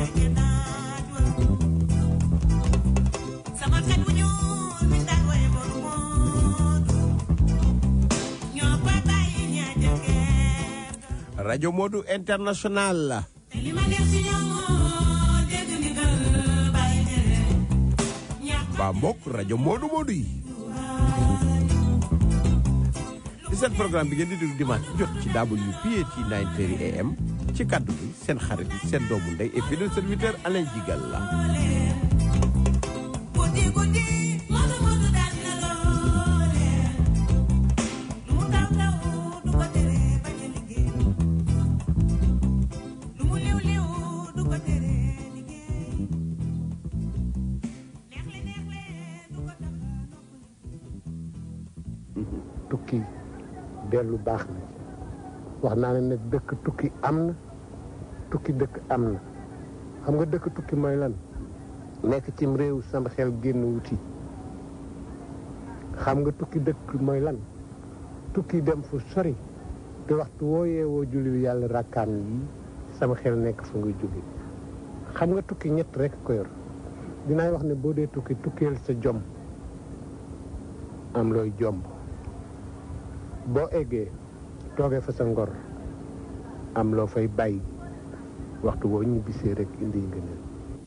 rajo Modou International la ba mbokk rajo Modou Modou yi di seen programme bi ngeen di déglu dimanche jot ci WPAT 9:30 AM ci kaddu gi seen xarit seen doomu ndey et fidèle serviteur Alain Jigal la tukki dellu baax na wax naa ne nag dëkk tukki am na tukki dëkk am na xam nga dëkk tukki mooy lan nekk cim réew sama xel génn wuti xam nga tukki dëkk mooy lan tukki dem fu sori te waxtu woo yeewoo julli yàlla rakkaan yi sama xel nekk fu nga jóge xam nga tukki ñett rek ko yor dinaay wax ne boo dee tukki tukkeel sa jom am looy jomb boo eggee toogee fa sa ngor am loo fay bàyyi waxtu boo ñibbisee rek indi yi ngëneel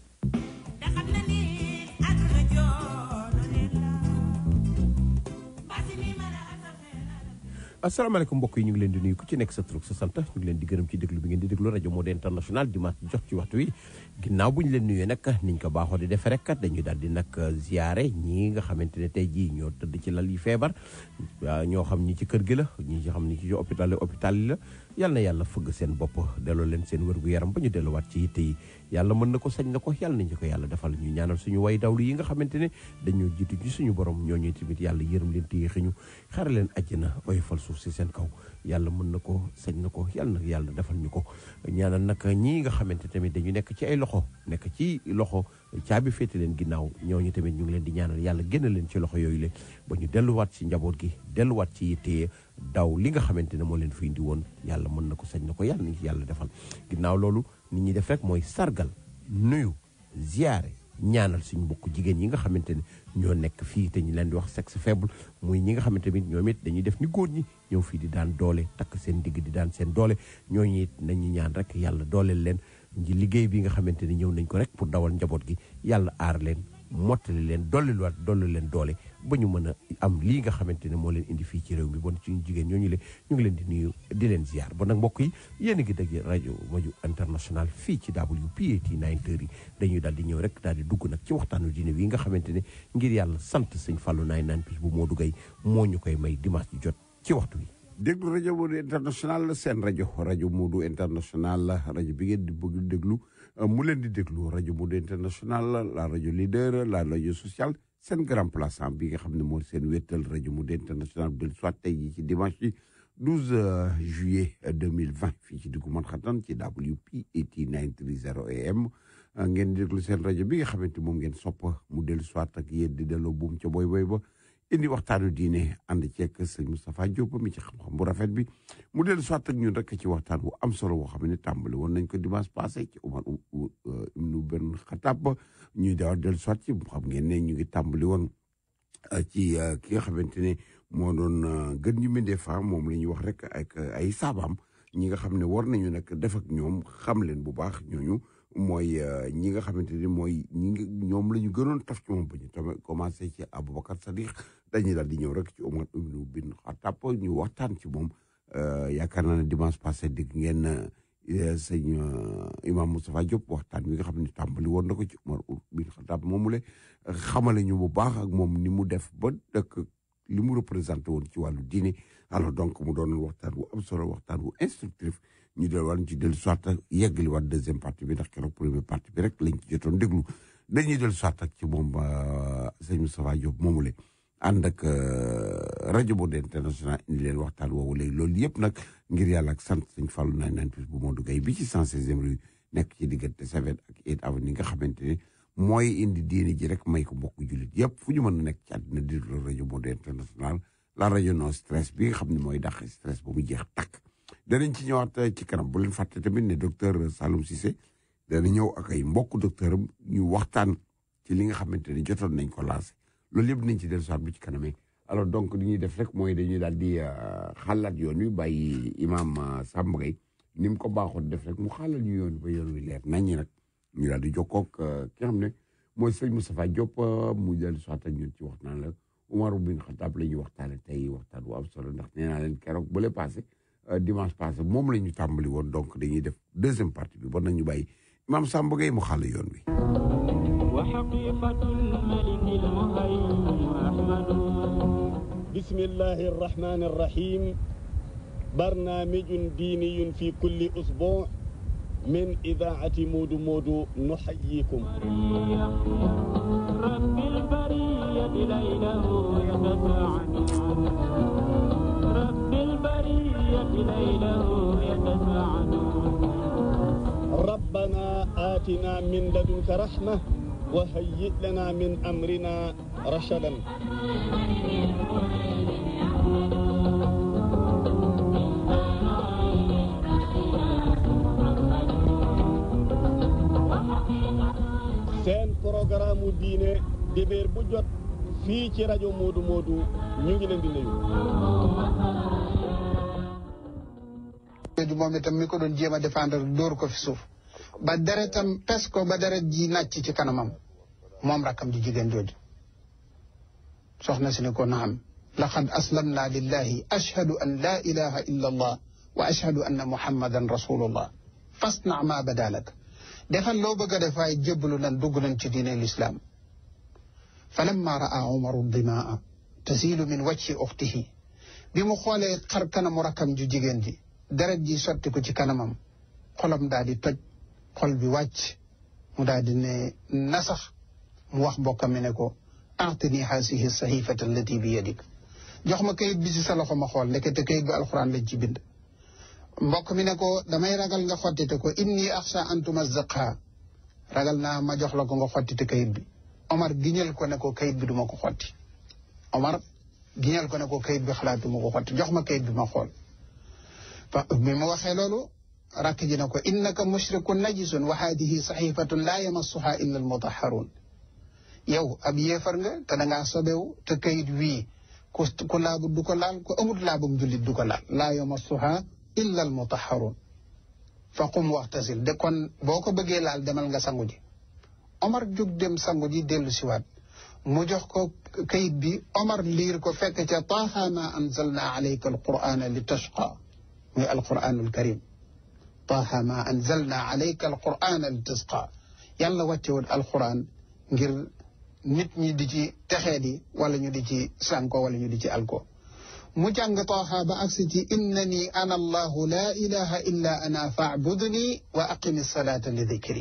asalaamaaleykum mbokk yi ñu ngi leen di nuyu ku ci nekk sa tur sa sant ñu ngi leen di gërëm ci déglu bi ngeen di déglu rajo Modou International dimanche jox ci waxtu wi ginnaaw bu ñu leen nuyee nag niñ ko baaxoo di defee rek dañuy daal di nag ziare ñii nga xamante ne tey jii ñoo tëdd ci lal yi feebar ñoo xam ñi ci kër gi la ñi ci xam ñi ci hôpital hôpital yi la yal na yàlla fëgg seen bopp delloo leen seen wérgu yaram ba ñu delluwaat ci yitte yi yàlla mën na ko sañ na ko yàlla nañu ko yàlla defal ñu ñaanal suñu way dawlu yi nga xamante ne dañoo jiitu ci suñu borom ñooñu tamit yàlla yërëm leen téye ñu xare leen àjjana oyofal suuf si seen kaw yàlla mën na ko sañ na ko yàlla na yàlla defal ñu ko ñaanal nag ñii nga xamante tamit dañu nekk ci ay loxo nekk ci loxo caabi féete leen ginnaaw ñooñu tamit ñu ngi leen di ñaanal yàlla génn leen ci loxo yooyu le ba ñu delluwaat ci njaboot gi delluwaat ci yitte daw li nga xamante ne moo leen fi indi woon yàlla mën na ko sañ na ko yàlla nañu ci yàlla defal ginnaaw loolu nit ñi def rek mooy sargal nuyu ziyaare ñaanal suñu mbokk jigéen yi nga xamante ne ñoo nekk fii te ñu leen di wax sexe faible muy ñi nga xamante ni ñoom it dañuy def ni góor ñi ñëw fii di daan doole takk seen digg di daan seen doole ñooñu it nañu ñaan rek yàlla dooleel leen nji liggéey bi nga xamante ni ñëw nañ ko rek pour dawal njaboot gi yàlla aar leen mottali leen dolliwaat dolli leen doole ba ñu mën a am lii nga xamante ne moo leen indi fii ci réew mi bon suñu jigéen ñooñu le ñu ngi leen di nuyu di leen ziar bon nag mbokk yi yéen a ngi dégg rajo Modou International fii ci WPAT 9h yi dañuy daal di ñëw rek daal di dugg nag ci waxtaanu diine wi nga xamante ne ngir yàlla sant sëñ Fallou naay naan pis bu Modou Gueye moo ñu koy may dimanche ji jot ci waxtu wi déglu rajo Modou International seen rajo rajo Modou International rajo bi ngeen di bëgg déglu mu leen di déglu rajo Modou International la rajo leader la rajo social seen grand plaçant bi nga xam ne moo seen wéttal rajo Modou International del soit tey jii ci dimanche bi 12 juillet 2020 fii ci diggu Manhattan ci WPAT 930 AM ngeen di déglu seen rajo bi nga xamante moom ngeen sopp mu dellu soit ak yéen di delloo buum ca boy boy ba indi waxtaanu diine ànd ceeg sëñ Moustapha Diop mi ci xam-xam bu rafet bi mu dellu soit ak ñun rek ci waxtaan bu am solo boo xam ne tàmbali woon nañ ko dimanche passé ci Umar ibnu Ben Xattaab ñuy daaw dellu soit ci xam ngeen ne ñu ngi tàmbali woon ci ki nga xamante ne moo doon gën ñu mindee fa moom la ñuy wax rek ak ay saabaam ñi nga xam ne war nañu nag def ak ñoom xam leen bu baax ñooñu mooy ñi nga xamante ni mooy ñi ngi ñoom la ñu gënoon taf ci moom ba ñu tamit commencé ci Aboubacar Sadiq dañuy daal di ñëw rek ci Omar ibnu bin Xattaab ñu waxtaan ci moom yaakaar naa ne dimanche passé dégg ngeen sëñ imam Moustapha Diop waxtaan wi nga xam ne tàmbali woon na ko ci Omar bin Xattaab moomule xamale ñu bu baax ak moom ni mu def ba dëkk li mu représenté woon ci wàllu diine alors donc mu doon waxtaan bu am solo waxtaan bu instructif ñu del wàllu ci dellu soit ak yeggali waat deuxième partie bi ndax keroog première partie bi rek lañ ci jotoon déglu dañuy dellu soit ak ci moom sëñ Moustapha Diop moomule ànd ak rajo Modou International indi leen waxtaan woowu léegi loolu yëpp nag ngir yàlla ak sant sëñ Fallou naan naan plus bu Modou Gueye bi ci 116e rue nekk ci diggante Seven ak Eight Avenue nga xamante ne mooy indi diine ji rek may ko mbokk jullit yëpp fu ñu mën a nekk ci àddina di rajo Modou International la rajo non stress bi nga xam ne mooy dàq stress ba mu jeex takk danañ ci ñëwaat ci kanam bu leen fàtte tamit ne docteur Saloum Cissé dana ñëw ak ay mbokk docteur am ñu waxtaan ci li nga xamante ne jotoon nañ ko lancé loolu yëpp nañ ci dellu soit bu ci kanamee alors donc li ñuy def rek mooy dañuy daal di xalaat yoon wi bàyyi imam Samba Gueye ni mu ko baaxoon def rek mu xaalal ñu yoon ba yoon wi leer nañ ñi nag ñu daal di jokkoo ak ki nga xam ne mooy sëñ Moustapha Diop mu dellu soit ak ñun ci waxtaan la Umar bin Xataab la ñuy waxtaane tey waxtaan bu am solo ndax nee naa leen keroog bële passé dimanche passé moom la ñu tàmbali woon donc dañuy def deuxième partie bi bon nañu bàyyi imam Samba Gueye mu xàll yoon wi وحقيقة الملك المهيمن أحمد بسم الله الرحمن الرحيم برنامج ديني في كل أسبوع من إذاعة مود مود نحييكم رب البرية ليله يتساعد رب البرية ليله يتساعد ربنا آتنا من لدنك رحمة وهيئ لنا من أمرنا رشدا seen programme mu diine dibéer bu jot fii ci rajo Moodu Moodu ñu ngi leen di nuyu. jooju moom itam mi ko doon jéem a défendre dóor ko fi suuf ba deretam pes ko ba deret ji nàcc ci kanamam moom rakkam ji jigéen jooju soxna si ne ko naam laqad aslamna lillahi ashhadu an la ilaha illa allah wa ashhadu anna muhammadan rasulullah fasna ma badalak defal loo bëgg a def waaye jébbalu nan dugg nañ ci diine lislaam falamma raa umaru dimaa tasiilu min wajhi uxtihi bi mu xoolee xar kanamu rakkam ju jigéen ji deret ji sotti ko ci kanamam xolam daal di toj xol bi wàcc mu daal di ne nasax mu wax mbokkam mi ne ko aatini haasihi sahifata allati bi yadik jox ma kayit bi ci sa loxo ma xool ndekete kayit bi alxuraan lañ ci bind mbokk mi ne ko damay ragal nga xottite ko inni axsha an tumazzaqha ragal naa ma jox la ko nga xottite kayit bi Omar giñal ko ne ko kayit bi duma ko xotti Omar giñal ko ne ko kayit bi xalaatuma ko xotti jox ma kayit bi ma xool fa bi mu waxee loolu rakk ji ne ko innaka mushrikun najisun wa haadihi saxifatun laa yamassuha illa almutahharun yow ab yéefar nga te dangaa sobewu te kayit wii ku ku laabu du ko laal ku amut laabum jullit du ko laal laa yamassuha illa almutahharun fa qum waxtasil de kon boo ko bëggee laal demal nga sangu ji Omar jóg dem sangu ji dellu siwaat mu jox ko kayit bi Omar liir ko fekk ca taaha ma anzalna alayka alqur'ana li tashqa muy alquranul karim taaha ma anzalna alayka alqur'ana li tasqa yàlla wàccewul alquran ngir nit ñi di ci texee di wala ñu di ci sànko wala ñu di ci alko mu jàng taaha ba agsi ci innani ana allahu la ilaha illa ana faabudni wa aqimi salata li dikri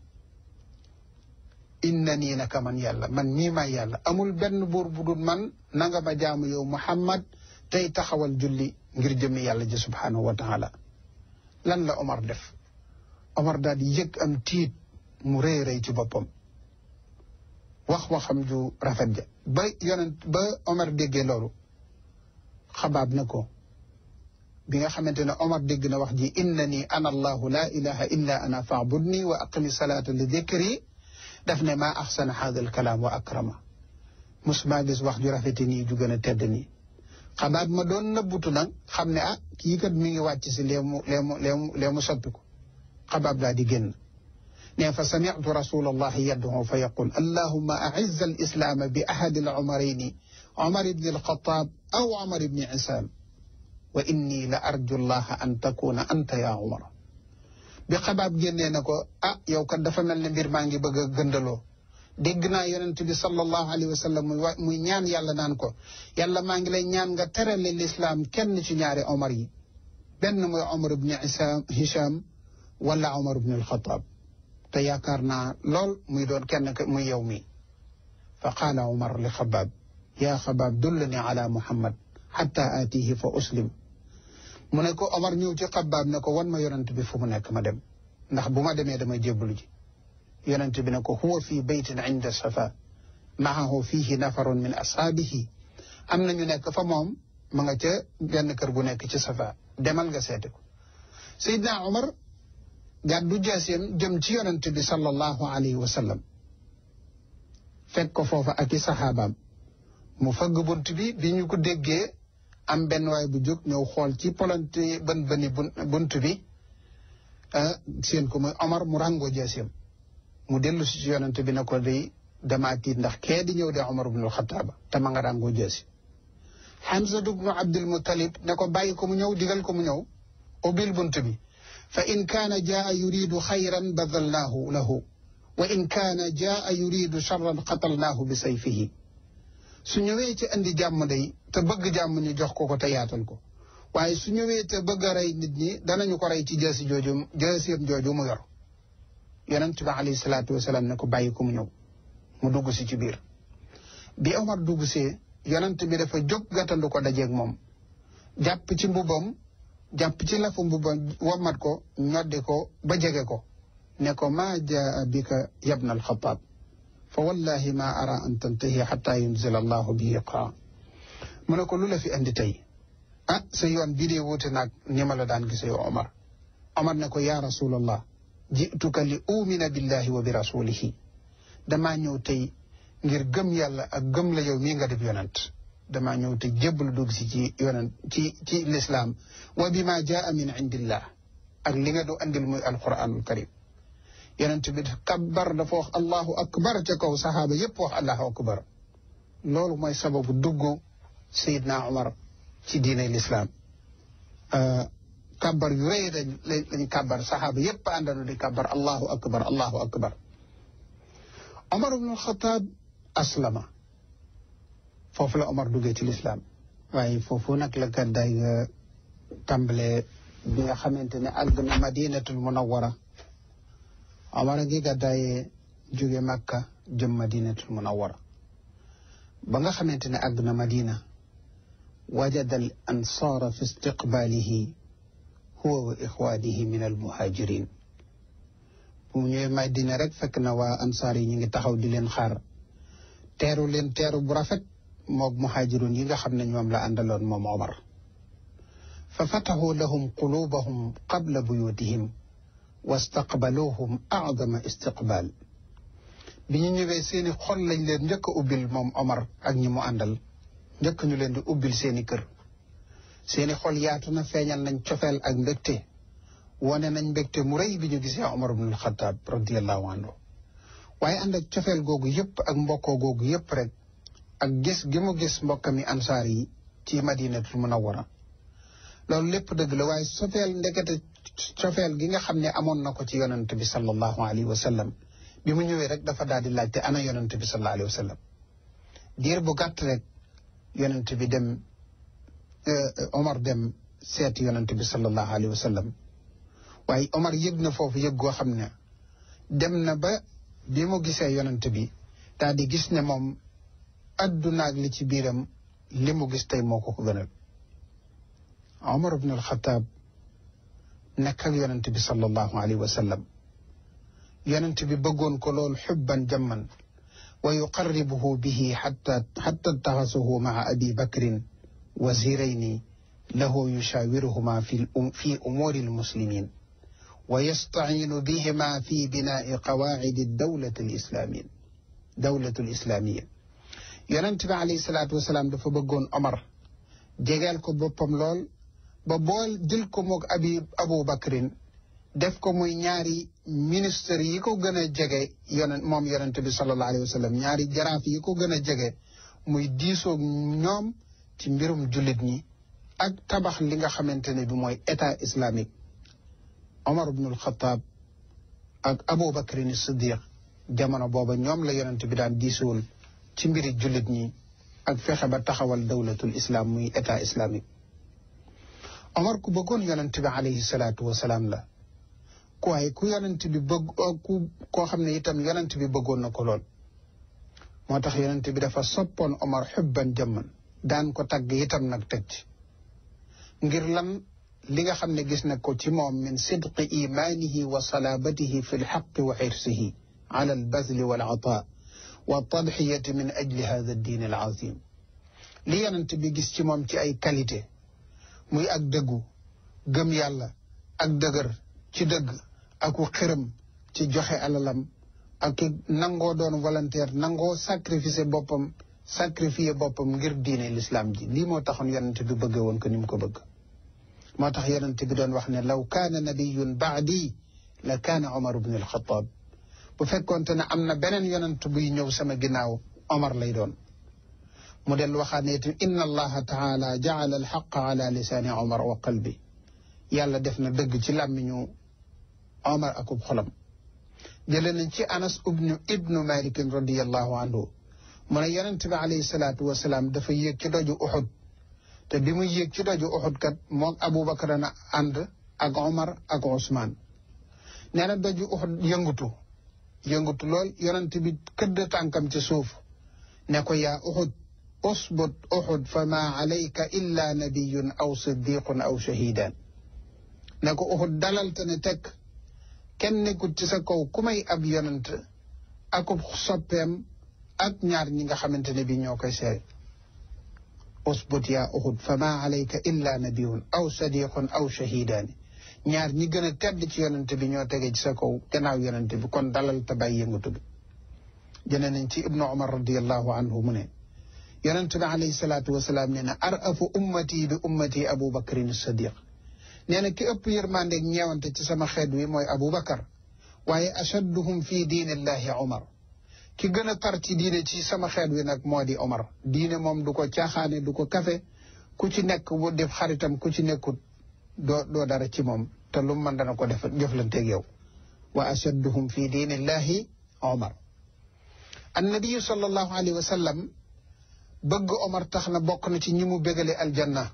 innani naka man yàlla man mii may yàlla amul benn buur bu dul man nanga ma jaamu yow muhammad tey taxawal julli ngir jëmmi yàlla ji subhanahu wa taala lan la Omar def Omar daal di yëg am tiit mu rëy rëy ci boppam wax waxam ju rafet ja ba yonent ba Omar déggee loolu xabaab na ko bi nga xamante ne Omar dégg na wax ji innani ana allahu la ilaha illa ana faabudni wa aqimi salaata li dikri daf ne maa axsana hada al kalaam wa akrama musuma gis wax ju rafete nii ju gën a tedd nii xabaab ma doon nëbbutu nag xam ne ah kii kat mi ngi wàcc si leemu leemu leemu leemu soppiku xabaab daa di génn ne fa samitu rasul allahi yad'u fa yaqul allahumma a'izz al islaama bi ahadi al umarayni umar ibni alxataab aw umar ibni isaam wa inni la arju allaha an takuna anta ya umar bi xabaab génnee na ko ah yow kat dafa mel ne mbir maa ngi bëgg a gëndaloo dégg naa yonent bi sallallahu alayhi wa sallam muy muy ñaan yàlla naan ko yàlla maa ngi lay ñaan nga terale lislaam kenn ci ñaari omar yi benn mooy omar ibni isaam hisham wala omar ibni alxataab te yaakaar naa lool muy doon kenn muy yow mi fa qaala omar li xabaab yaa xabaab dullani ala muhammad xatta aatihi fa uslim mu ne ko omar ñëw ci xabaab ne ko wan ma yonent bi fu mu nekk ma dem ndax bu ma demee damay jébbalu ji yonent bi ne ko huwa fi baytin inda safa maahu fihi nafarun min ashaabihi am na ñu nekk fa moom ma nga ca benn kër gu nekk ci safa demal nga seete ko Seydina Omar gàddu jaaseem jëm ci yonent bi sallallahu alayhi wa sallam fekk ko foofa ak i saxaabaam mu fëgg bunt bi bi ñu ko déggee am benn waay bu jóg ñëw xool ci polonte bën bëni bunt bi seen ko muy Omar mu ràngoo jaaseem mu dellu si ci yonent bi ne ko day damaa tiit ndax kee di ñëw de Omar ibnul Xataaba te ma nga ràngoo jaasi Hamza ibnu Abdul Muttalib ne ko bàyyi ko mu ñëw digal ko mu ñëw ubbil bunt bi fa in kaana jaa yuridu xayran badalnaahu lahu wa in kaana jaa yuridu charran qatalnaahu bi sayfihi su ñëwee ci andi jàmm day te bëgg jàmm ñu jox ko ko te yaatal ko waaye su ñëwee te bëgg a rey nit ñi danañu ko rey ci jaasi jooju jaasiyam jooju mu yor yonent bi alayhi salaatu wasalaam ne ko bàyyi ko mu ñëw mu dugg si ci biir bi Omar dugg see yonent bi dafa jóg gàttandu ko dajeeg moom jàpp ci mbubam jàpp ci lafu mbubam wommat ko ñoddi ko ba jege ko ne ko maa jaa bika yabna alxataab fa wallahi ma ara an tantahi xata yunzila allahu bihi qaa mu ne ko lu la fi andi tey ah sa yoon bii dee wuute naag ni ma la daan gise yow Omar Omar ne ko yaa rasulallah jituka li umina billahi wa bi rasulihi damaa ñëw tey ngir gëm yàlla ak gëm la yow mii nga def yonent damaa ñëw te jébbalu dugg si ci yonent ci ci lislaam wa bi ma jaa min indillah ak li nga du andil muy alquranul karim yonent bi kabbar dafa wax allahu akbar ca kaw saxaaba yépp wax allahu akbar loolu mooy sababu dugg sayidna omar ci diine lislaam kabbar yu rëy dañ lañ kabbar saxaaba yépp àndanu di kabbar allahu akbar allahu akbar omar ibnu alxataab aslama foofu la omar duggee ci lislaam waaye foofu nag la gàddaay nga tàmbalee bi nga xamante ne àgg na madinatul munawara omar a ngi gàddaayee jóge makka jëm madinatul munawara ba nga xamante ne àgg na madina wajada al ansaara fi istiqbaalihi huwa wa ixwaanihi min al muhajirin bu mu ñëwee madina rek fekk na waa ansaar yi ñu ngi taxaw di leen xaar teeru leen teeru bu rafet moog muhajirun yi nga xam ne ñoom la àndaloon moom omar fa fataxu lahum qulubahum qabla buyutihim wastaqbaluhum acdama istiqbaal bi ñu ñëwee seeni xol lañ leen njëkk a ubbil moom Omar ak ñi mu àndal njëkk ñu leen di ubbil seeni kër seeni xol yaatu na feeñal nañ cofeel ak mbégte wane nañ mbégte mu rëy bi ñu gisee Omar ibnul Xataab radiallahu anhu waaye ànd ak cofeel googu yëpp ak mbokkoo googu yëpp rek ak gis gi mu gis mbokkami ansaar yi ci madinatul munawwara loolu lépp dëgg la waaye sofeel ndekete cofeel gi nga xam ne amoon na ko ci yonent bi sallallahu alayhi wa sallam bi mu ñëwee rek dafa daal di laajte ana yonent bi sallallahu alayhi wa sallam diir bu gàtt rek yonent bi dem Omar dem seeti yonent bi sallallahu alayhi wa sallam waaye Omar yëg na foofu yëg goo xam ne dem na ba bi mu gisee yonent bi daal di gis ne moom addunaag li ci biiram li mu gis tey moo ko ko gënal Omar ibn al-Khattab nekk ak yonent bi sallallahu alayhi wa sallam yonent bi bëggoon ko lool xubban jamman wa yuqarribuhu bihi xatta xatta taxasuhu maa abi bakrin wazirayni lahu yushawiruhuma fi fi umuri almuslimin wa yastaciinu bihima fi binaai qawaacidi dawlati alislamin dawlatu alislamiya yonent bi alayhi salaatu wasalaam dafa bëggoon Omar jegeel ko boppam lool ba bool jël ko moog abi abu bakrin def ko muy ñaari ministre yi ko gën a jege yonent moom yonent bi sallallahu alayhi wa sallam ñaari jaraaf yi ko gën a jege muy diisoog ñoom ci mbirum jullit ñi ak tabax li nga xamante ne bi mooy état islamique Omar ibnul Xataab ak Abu Bakrin Siddiq jamono booba ñoom la yonent bi daan diisool ci mbiri jullit ñi ak fexe ba taxawal dawlatul islam muy état islamique Omar ku bëggoon yonent bi alayhi salaatu wasalaam la ku waaye ku yonent bi bëgg ku koo xam ne itam yonent bi bëggoon na ko lool moo tax yonent bi dafa soppoon Omar xubban jamman daan ko tagg itam nag teg ci ngir lan li nga xam ne gis na ko ci moom min sidqi imaanihi wa salaabatihi fi lxaqi wa xirsihi ala albazli wal ataa wa tadxiyati min ajli hada addiin al azim li yonent bi gis ci moom ci ay qualité muy ak dëggu gëm yàlla ak dëgër ci dëgg aku xërëm ci joxe alalam ak nangoo doon volontaire nangoo sacrifice boppam sacrifier boppam ngir diine l'islam ji lii moo taxoon yonente bi bëgge woon ko ni mu ko bëgg moo tax yonente bi doon wax ne law kaana nabiyun baadi la kaana omar ibn alxataab bu fekkoonte ne am na beneen yonent buy ñëw sama ginnaaw omar lay doon mu del waxaat ne itam inna allaha taala jaala alxaqa ala lisaani omar wa qalbi yàlla def na dëgg ci làmmiñu omar akub xolam jële nañ ci anas ibnu ibnu malikin radiallahu anhu mu ne yonent bi alayhi salaatu wasalaam dafa yéeg ci doju uxud te bi muy yéeg ci doju uxud kat moom abubakar na ànd ak omar ak usmaan nee na doju uxud yëngutu yëngutu lool yonent bi këdd tànkam ci suuf ne ko yaa uxud usbut uxud fa ma alayka illa nabiyun aw siddiqun aw shahidan ne ko uxud dalal te ne teg kenn nekkut ci sa kaw ku may ab yonent akub soppeem ak ñaar ñi nga xamante ne bi ñoo koy seere usbut yaa uxud fa ma alayka illa nabiyun aw sadiqun aw shahidaani ñaar ñi gën a tedd ci yonent bi ñoo tege ci sa kaw gannaaw yonent bi kon dalal te bàyyi yëngatu bi jëne nañ ci ibnu umar radiallahu anhu mu ne yonent bi alayhi salaatu wasalaam nee na arafu ummati bi ummati abu bakrin sadiq nee na ki ëpp yërmandeeg ñeewante ci sama xeet wi mooy abu bakar waaye ashadduhum fi diinillahi umar ki gën a tar ci diine ci sama xeet wi nag moo di omar diine moom du ko caaxaane du ko kafe ku ci nekk bu def xaritam ku ci nekkut doo doo dara ci moom te lu mën dana ko def jëflanteeg yow wa ashadduhum fi diinillahi omar annabiyu sallallahu alayhi wa sallam bëgg omar tax na bokk na ci ñi mu bégale aljanna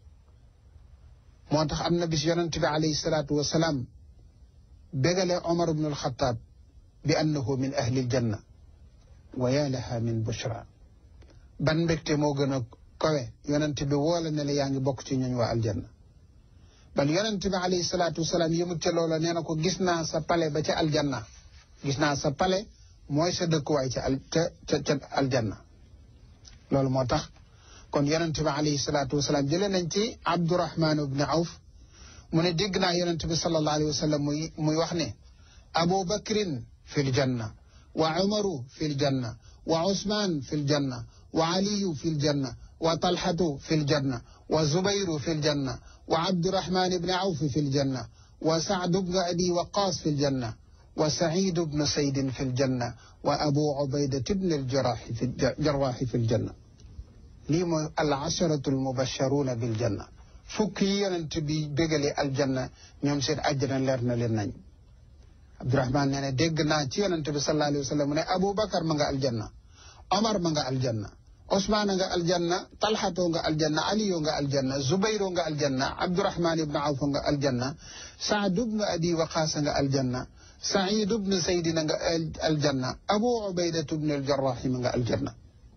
moo tax am na bis yonent bi alayhi salaatu wa salaam bégale omar ibnu alxataab bi annahu min ahli aljanna wa yaa laha min bushra ban mbégte moo gën a kawe yonent bi woola ne la yaa ngi bokk ci ñooñ waa aljanna bal yonent bi alayhi salaatu wasalaam yëmut ca loola nee na ko gis naa sa pale ba ca aljanna gis naa sa pale mooy sa dëkkuwaay ca al ca ca ca aljanna loolu moo tax kon yonent bi alayhi salaatu wasalaam jëlee nañ ci abdurahman ibni awf mu ne dégg naa yonent bi sallallahu alayhi wa sallam muy muy wax ne abu bakrin fi ljanna wa umaru fi ljanna wa usman fi ljanna wa aliyu fi ljanna wa talhatu fi ljanna wa zubayru fi ljanna wa abdurahman ibni awf fi ljanna wa sacd bnu abi waqas fi ljanna wa sacid bnu saydin fi ljanna wa abu ubaydat bni aljaraaxi fi jarwaaxi fi ljanna lii mooy al asharatu almubasharuuna biljanna fukk yi yonent bi bégalee aljanna ñoom seen àjjana leer na leen nañ abdurahman nee ne dégg naa ci yonent bi sallallahu alayhi wa sallam mu ne aboubacar ma nga aljanna omar ma nga aljanna osmaan nga aljanna talxatoo nga aljanna aliyo nga aljanna zubayro nga aljanna abdurahman ibnu awf nga aljanna saad ibnu abi waqaas nga aljanna said ibnu saydina nga aljanna abu ubaydatu ibnu aljarrahi ma nga aljanna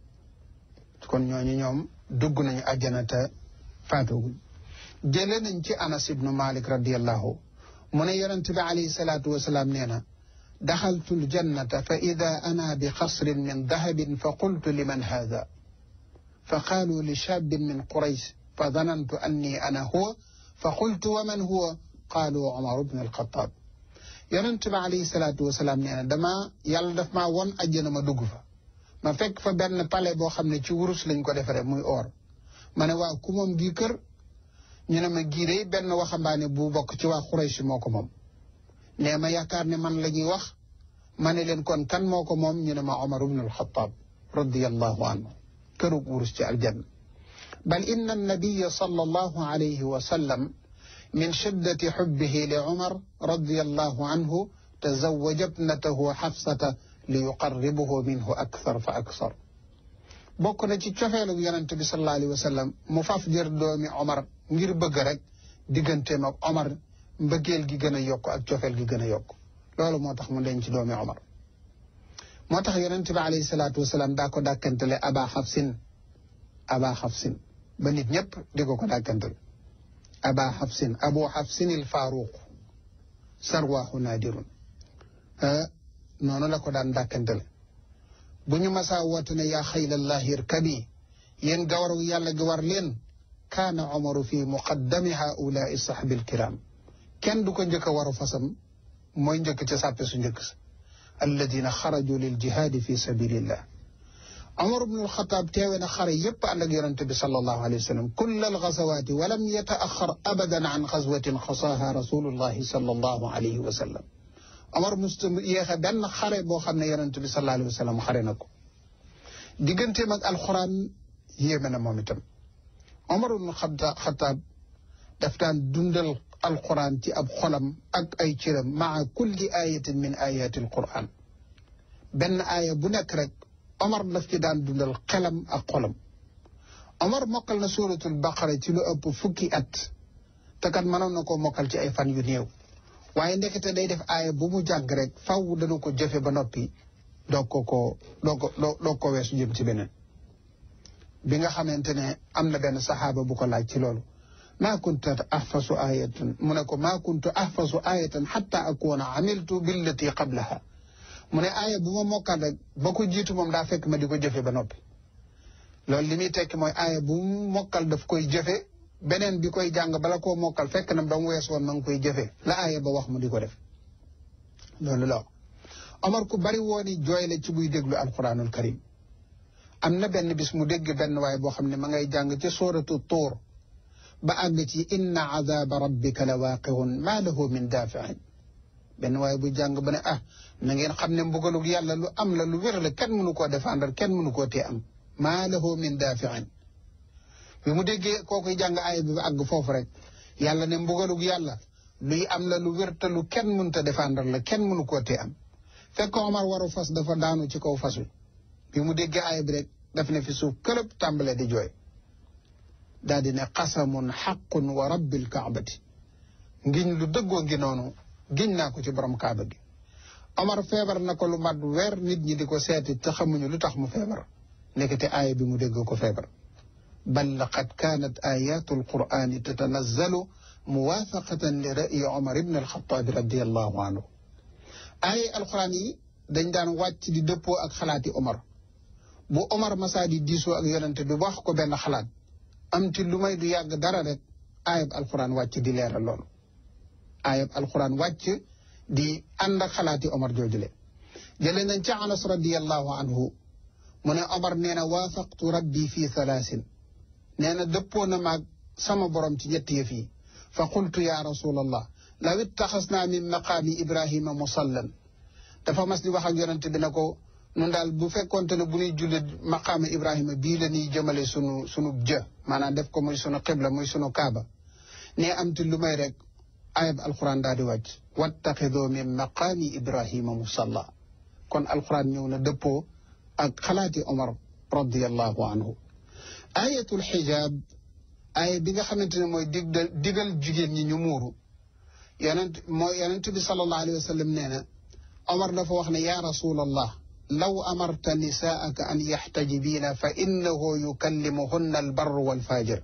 kon ñooñu ñoom dugg nañu àjjana te faatooguñ jële nañ ci anas ibnu malik radiallahu mu ne yonent bi alayhi salaatu wasalaam nee na daxaltu ljannata fa ida ana bi xasrin min dahabin fa qultu liman haada fa qaalu li shaabin min quraysh fa danantu anni ana huwa fa qultu wa man huwa qaalu umar bnu alxataab yonent bi alayhi salaatu wasalaam nee na dama yàlla daf maa won àjjana ma dugg fa ma fekk fa benn palais boo xam ne ci wurus lañ ko defaree muy or ma ne waaw ku moom gii kër ñu ne ma gii day benn waxambaane bu bokk ci waa Quraysh moo ko moom nee ma yaakaar ne man la ñuy wax ma ne leen kon kan moo ko moom ñu ne ma Omar ibn al-Khattab radiyallahu anhu kërug wurus ci aljanna bal inna annabiya sallallahu alayhi wa sallam min shiddati xubbihi li Omar radiyallahu anhu tazawaja ibnatahu Xafsata li yuqarribuhu minhu akthar fa akthar bokk na ci cofeelu yonente bi sallallahu alayhi wa sallam mu faf jër doomi Omar ngir bëgg rek digganteem ak Omar mbëggeel gi gën a yokk ak cofeel gi gën a yokk loolu moo tax mu denc ci doomi Omar moo tax yonente bi alayhi salaatu wasalaam daa ko dàkkantale aba xafsin aba xafsin ba nit ñëpp di ko ko dàkkantale aba xafsin abu xafsin il faaruq sarwaaxu naadirun noonu la ko daan dàkkantale bu ñu masaa woote ne yaa xaylallahi irkabi yéen gawaru yàlla gi war leen kaana omaru fi muqaddami haulaai sahbi alkiram kenn du ko njëkk a waru fasam mooy njëkk ca sàppe su njëkk sa alladina xaraju lil jihaadi fi sabilillah Omar ibn al-Khattab teewe na xare yépp ànd ak yonente bi sallallahu alayhi wa sallam kull al-gazawaati wa lam yataaxar abadan an xazwatin xasaaha rasulullahi sallallahu alayhi wa sallam Omar musta yéexe benn xare boo xam ne yonente bi sallallahu alayhi wa sallam xare na ko digganteem ak alxuraan yéeme na moom itam Omar ibn al-Khattab daf daan dundal alquran ci ab xolam ak ay cëram maa kulli ayatin min ayati alquran benn aaya bu nekk rek Omar daf ci daan dundal xelam ak xolam Omar mokkal na suratul baqara ci lu ëpp fukki at te kat mënoon na koo mokkal ci ay fan yu néew waaye ndekete day def aaya bu mu jàng rek faw dana ko jëfe ba noppi doog ko ko doog ko doog ko weesu jëm ci beneen bi nga xamante ne am na benn saxaaba bu ko laaj ci loolu maa kuntu ahfasu ayatan mu ne ko maa kuntu ahfasu ayatan xatta akuna amiltu billati qablaha mu ne aaya bu ma mokkal rek ba ko jiitu moom daa fekk ma di ko jëfe ba noppi loolu li muy tekki mooy aaya bu mu mokkal daf koy jëfe beneen bi koy jàng bala koo mokkal fekk na ba mu wees woon ma ngi koy jëfe la aaya ba wax mu di ko def loolu la Omar ku bari wooni jooy la ci buy déglu alquranul karim am na benn bis mu dégg benn waay boo xam ne ma ngay jàng ci sooratu tuur ba àgg ci inna azaba rabbika la waaqihun maa lahu min daafiin benn waaye bu jàng ba ne ah na ngeen xam ne mbugalug yàlla lu am la lu wér la kenn mënu koo défendre kenn mënu koo tee am maa lahu min daafiin bi mu déggee kookuy jàng aaya bi ba àgg foofu rek yàlla ne mbugalug yàlla luy am la lu wér te lu kenn mënta défendre la kenn mënu koo tee am fekk Omar waru fas dafa daanu ci kaw fas wi bi mu déggee aaya bi rek daf ne fi suuf këlëb tàmbale di jooy daal di ne qasamun xaqun wa rabbil kaabati ngiñ lu dëggoo ngi noonu giñ naa ko ci borom kaaba gi Omar feebar na ko lu mat weer nit ñi di ko seeti te xamuñu lu tax mu feebar nekkate aaya bi mu dégg ko feebar bal laqad kaanat ayatu alqurani tatanazzalu muwaafaqatan li ra'yi Omar ibn alxataabi radiallahu anhu aaya alquran yi dañ daan wàcc di dëppoo ak xalaati Omar bu Omar masaa di diisoo ak yonente bi wax ko benn xalaat am ci lu may du yàgg dara rek ayab alquran wàcc di leeral loolu ayab alquran wàcc di ànd ak xalaati Omar joojule jële nañ ca Anas radiallahu anhu mu ne Omar nee na waafaqtu rabbi fi thalaasin nee na dëppoo na maag sama borom ci ñetti yëf yi fa qultu ya rasulallah law ittaxasnaa min maqaami ibrahima musallan dafa mas di wax ak yonente bi ne ko nun daal bu fekkonte ne bu ñuy julli maqaama ibrahima bii la ñuy jëmale sunu sunu jë maanaam def ko muy sunu xibla muy sunu kaaba ne am ti lu may rek ayab alquran daal di wàcc wattaxidoo min maqaami ibrahima musalla kon alquran ñëw na dëppoo ak xalaati omar radiallahu anhu ayatul xijaab aaya bi nga xamante ne mooy digdal digal jigéen ñi ñu muuru yonent mooy yonent bi sallallahu alayhi wa sallam nee na omar dafa wax ne ya rasulallah law amarta nisaaka an yaxtajibiina fa innahu yukallimuhunna albarru walfajir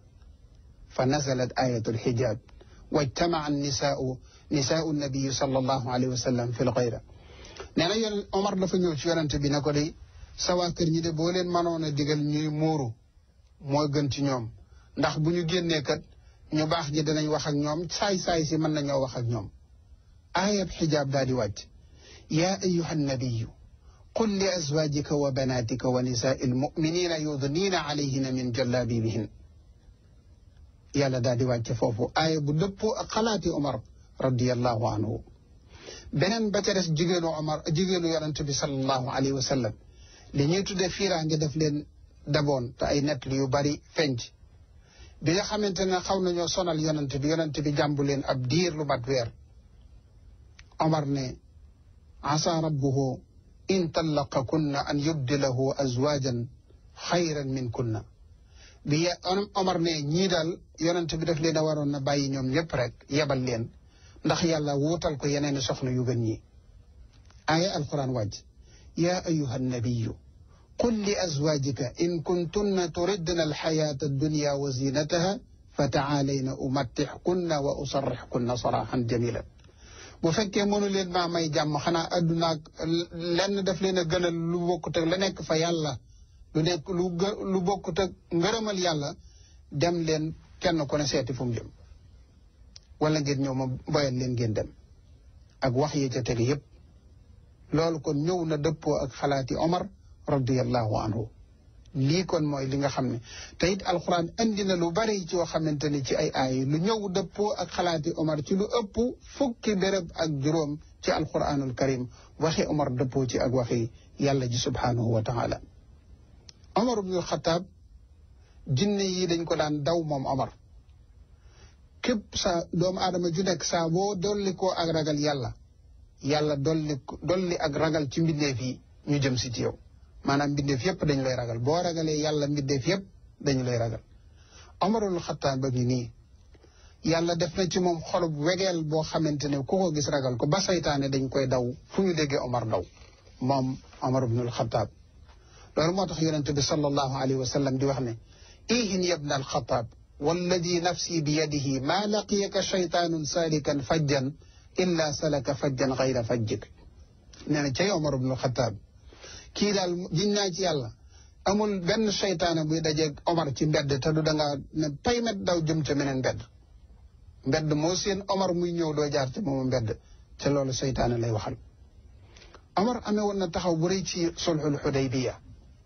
fa nazalat ayatu alxijaab wajtamaca nisaau nisaau nabiyi sallallahu alayhi wa sallam fi lxayra nee na yon Omar dafa ñëw ci yonente bi ne ko day sa waa kër ñi de boo leen mënoon a digal ñuy muuru moo gën ci ñoom ndax bu ñu génnee kat ñu baax ñi danañ wax ak ñoom saay-saay si mën nañoo wax ak ñoom ayat xijaab daal di wàcc yaa ayuha nabiyu qul li azwajika wa banatika wa nisaai almuminina yudnina alayhina min jallabibihin yàlla daal di wàcce foofu aaya bu dëppoo ak xalaati Omar radiallahu anhu beneen ba ca des jigéenu Omar jigéenu yonente bi salallahu alayhi wa sallam li ñuy tuddee fiiraange def leen daboon te ay nett yu bari fenc bi nga xamante ne xaw nañoo sonal yonente bi yonente bi jàmbu leen ab diir lu mat weer Omar ne asa rabbuhu in tallaqakunna an yubdilahu azwajan xayran min kunna bi Omar ne ñii daal yonente bi daf leen a waroon na bàyyi ñoom ñëpp rek yebal leen ndax yàlla wuutal ko yeneen soxna yu gën ñi aaya alquran wàcc yaa ayuha nabiyu qul li azwajika in kuntunna turidna alxayata addunya wa zinataha fa taalayna umattixkunna wa usarrixkunna saraxan jamilan bu fekkee mënu leen maa may jàmm xanaa addunaak lenn daf leen a gënal lu bokkut ak la nekk fa yàlla lu nekk lu lu bokkut ak ngërëmal yàlla dem leen kenn ku ne seeti fu mu jëm wala ngeen ñëw ma boyal leen ngeen dem ak wax yi ca teg yépp loolu kon ñëw na dëppoo ak xalaati Omar radiyallahu anhu lii kon mooy li nga xam ne te it alxuraan andi na lu bari ci yoo xamante ni ci ay aay lu ñëw dëppoo ak xalaati Omar ci lu ëpp fukki béréb ak juróom ci alxuraanul karim waxi Omar dëppoo ci ak waxi yàlla ji subhaanahu wa taala Omar ibnul Xataab jinne yi dañ ko daan daw moom Omar képp sa doomu aadama ju nekk saa boo dolli koo ak ragal yàlla yàlla dolli dolli ak ragal ci mbindeef yi ñu jëm si ci yow maanaam mbindeef yépp dañu lay ragal boo ragalee yàlla mbindeef yépp dañu lay ragal Omarul Xattaab ba ngi nii yàlla def na ci moom xolub wegeel boo xamante ne ku ko gis ragal ko ba saytaane dañ koy daw fu ñu déggee Omar daw moom Omar ibnul Xattaab loolu moo tax yonente bi sallallahu alayhi wa sallam di wax ne ihin yabna alxataab walladi nafsi bi yadihi maa laqiyaka shaytaanun saalikan fajjan illa salaka fajjan gayra fajjik nee na cay Omar ibnul Xattaab kii daal jiñ naa ci yàlla amul benn seytaane buy dajeeg Omar ci mbedd te du dangaa ne paymet daw jëm ca meneen mbedd mbedd moo seen Omar muy ñëw doo jaar ci moomu mbedd te loolu seytaane lay waxal Omar amee woon na taxaw bu rëy ci sulxul xudaybiya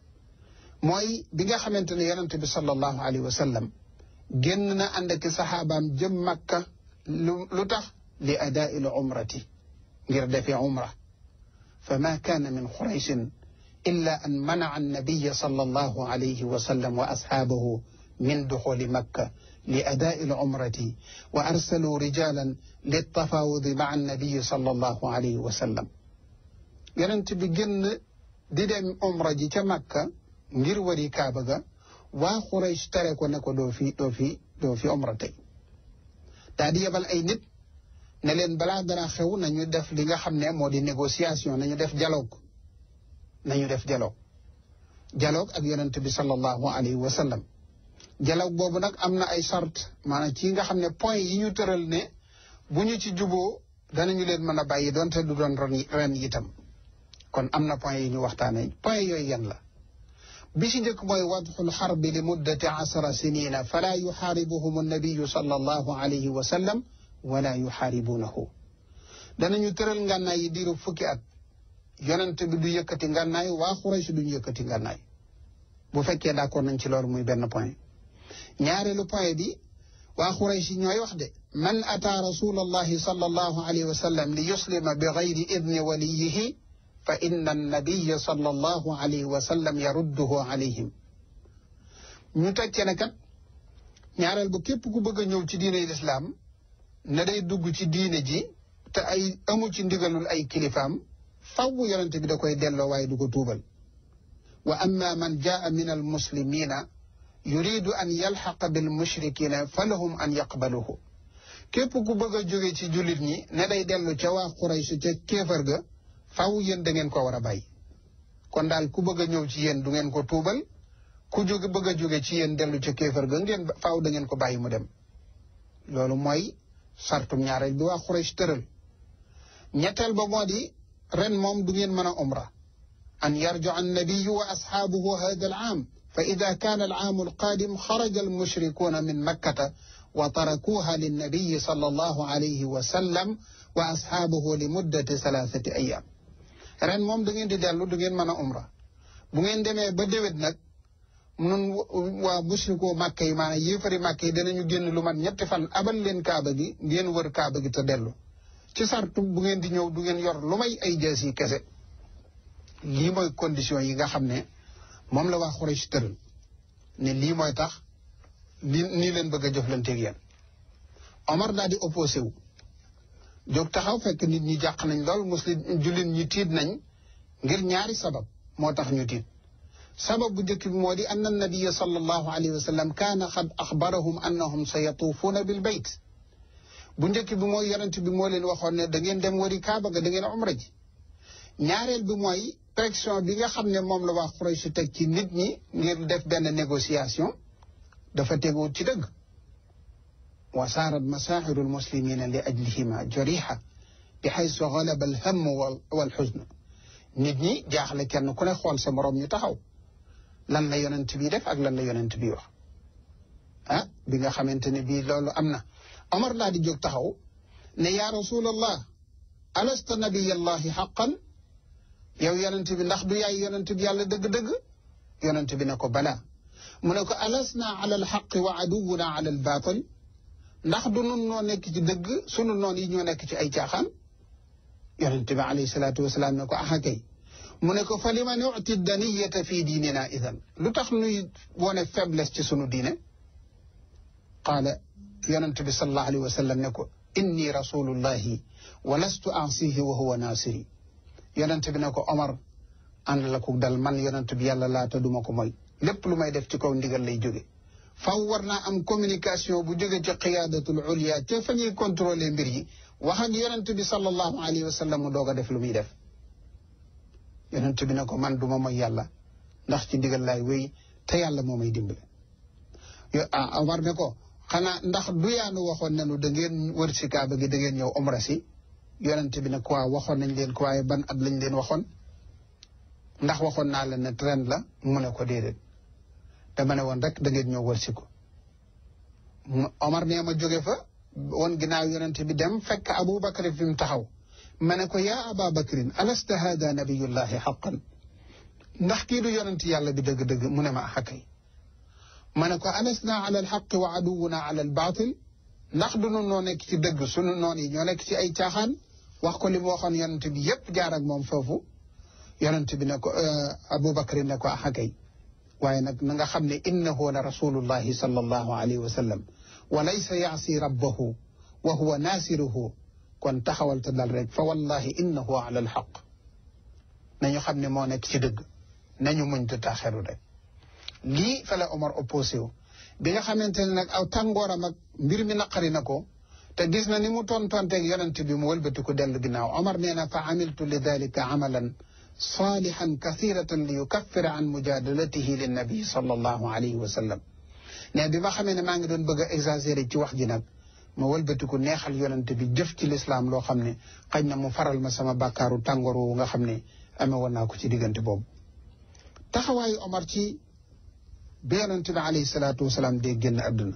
mooy bi nga xamante ne yonente bi sallallahu alayhi wa sallam génn na ànd ak saxaabaam jëm makka lu lu tax li adaa il umrati ngir defee umra fa ma kaana min xuraysin illa an manaca annabiya sallallahu alayhi wa sallam wa asxaabahu min duxuli makka li adaa il umrati wa arsaluu rijalan liltafaawudi maca annabiyi sallallahu alayhi wa sallam yonente bi génn di dem umra ji ca makka ngir wari kaaba ga waa Quraysh tere ko ne ko doo fi doo fi doo fi omra tey daa di yebal ay nit ne leen balaa dara xew nañu def li nga xam ne moo di négociation nañu def dialogue nañu def dialogue dialogue ak yonent bi sallallahu alayhi wa sallam dialogue boobu nag am na ay sart maanaam ci nga xam ne point yi ñu tëral ne bu ñu ci juboo danañu leen mën a bàyyi doonte du doon ren ren itam kon am na point yi ñu waxtaanee point yooyu yan la bi ci njëkk mooy wadxul xarbi li muddati asara sinina fala yuxaaribuhum annabiyu sallallahu alayhi wa sallam wala yuxaaribuunahu danañu tëral ngànnaay yi diiru fukki at yonent bi du yëkkati ngànnaay waa Xuraysh duñu yëkkati ngànnaay bu fekkee d'accord nañ ci loolu muy benn point ñaareelu point bi waa Xuraysh ñooy wax de man ataa rasulallahi sallallahu alayhi wa sallam li yuslima bi gayri idni waliyihi fa inna annabiya sallallahu alayhi wa sallam yarudduhu alayhim ñu teg ci ne kat ñaareel bu képp ku bëgg a ñëw ci diine lislaam ne day dugg ci diine ji te ay amu ci ndigalul ay kilifaam faw yonente bi da koy delloo waaye du ko tuubal wa amma man jaa min almuslimina yuridu an yalxaqa bil mushrikina fa lahum an yaqbaluhu képp ku bëgg a jóge ci jullit ñi ne day dellu ca waa Quraysh ca kéefar ga faw yéen da ngeen ko war a bàyyi kon daal ku bëgg a ñëw ci yéen du ngeen ko tuubal ku jóge bëgg a jóge ci yéen dellu ca kéefar ga ngeen faw da ngeen ko bàyyi mu dem loolu mooy sartum ñaareel bi waa Quraysh tëral ñetteel ba moo di ren moom du ngeen mën a umra an yarju annabiyu wa asxaabuhu hada al aam fa ida kaana al aamu alqaadim xaraja almushrikuuna min makkata wa tarakuuha linnabiyi sallallahu alayhi wa sallam wa asxaabuhu li muddati salaasati ayaam ren moom da ngeen di dellu du ngeen mën a umra bu ngeen demee ba déwét nag nun waa mushrikoo màkk yi maanaam yéefari màkk yi danañu génn lu mat ñetti fan abal leen kaaba gi ngeen wër kaaba gi te dellu ci sartu bu ngeen di ñëw du ngeen yor lu may ay jaas yi kese lii mooy condition yi nga xam ne moom la waa Quraysh tëral ne lii mooy tax li nii leen bëgg a jëflanteeg yéen Omar daal di opposé wu jóg taxaw fekk nit ñi jàq nañ lool muslim jullit ñi tiit nañ ngir ñaari sabab moo tax ñu tiit sabab bu njëkk bi moo di anna nabiya sallallahu alayhi wa sallam kaana xad axbarahum annahum sa yatuufuuna bil bayt bu njëkk bi mooy yonent bi moo leen waxoon ne da ngeen dem wari kaaba ga da ngeen umra ji ñaareel bi mooy pression bi nga xam ne moom la waa Quraysh teg ci nit ñi ngir def benn négociation dafa teguwut ci dëgg wa saarat masaaxiru almuslimina li ajlihima jariha bi xaysu galaba alhamm wal xusn nit ñi jaaxle kenn ku ne xool sa moroom ñu taxaw lan la yonent bi def ak lan la yonent bi wax ah bi nga xamante ne bii loolu am na Omar laa di jóg taxaw ne yaa rasulallah alasta nabiyallahi xaqan yow yonent bi ndax du yaay yonent bi yàlla dëgg-dëgg yonent bi ne ko balaa mu ne ko alasna ala alxaqi wa aduwuna ala albaatil ndax du nun noo nekk ci dëgg sunu noon yi ñoo nekk ci ay caaxaan yonent bi alayhi salaatu wasalaam ne ko aha kay mu ne ko fa lima nuti daniyata fi diinina idan lu tax nuy wone faiblesse ci sunu diine qaala yonent bi sallallahu alayhi wa sallam ne ko inni rasulullahi wa lastu ansihi wa huwa nasiri yonent bi ne ko Omar ànd la ko dal man yonent bi yàlla laata duma ko mooy lépp lu may def ci kaw ndigal lay jóge faw war naa am communication bu jóge ci qiyaadatul ulya ca fa ñuy contrôler mbir yi wax ak yonent bi sallallahu alayhi wa sallam mu doog a def lu muy def yonent bi ne ko man duma mooy yàlla ndax ci ndigal laay wéy te yàlla moo may dimbale yo ah Omar ne ko xanaa ndax du yaanu waxoon nañu da ngeen wër si kaaba gi da ngeen ñëw omra si yonent bi ne ko waaw waxoon nañ leen ko waaye ban at lañ leen waxoon ndax waxoon naa leen ne ren la mu ne ko déedéet dama ne woon rek da ngeen ñëw wër si ko Omar nee ma jóge fa woon ginnaaw yonent bi dem fekk Abu Bakr fi mu taxaw ma ne ko yaa Aba Bakrin alasta hada nabiyullahi xaqan ndax kii du yonent yàlla bi dëgg-dëgg mu ne ma xakay ma ne ko alasna ala alxaqi wa aduwuna ala albaatil ndax du nu noo nekk ci dëgg sunu noon yi ñoo nekk ci ay caaxaan wax ko li mu waxoon yonent bi yépp jaar ak moom foofu yonent bi ne ko Abu Bakr ne ko axakay waaye nag na nga xam ne innahu la rasulullahi sallallahu alayhi wa sallam wa laysa yaasi rabbahu wa huwa naasiruhu kon taxawal te dal rek fa wallahi innahu ala alxaq nañu xam ne moo nekk ci dëgg nañu muñ te taxeru rek lii fa la Omar opposé wu bi nga xamante ne nag aw tàngooram ak mbir mi naqari na ko te gis na ni mu tontonteeg yonent bi mu wëlbati ko dellu ginnaaw Omar nee na fa amiltu li dalika amalan salihan kathiratan li yukaffira an mujadalatihi linnabi sallallahu alayhi wa sallam ne bi ma xamee ne maa ngi doon bëgg a exagéré ci wax ji nag ma wëlbatiku neexal yonent bi jëf ci lislaam loo xam ne xañ na mu faral ma sama bàkkaaru tàngoor woowu nga xam ne amee woon naa ko ci diggante boobu taxawaayu Omar ci bi yonent bi alayhi salaatu wasalaam dee génn àdduna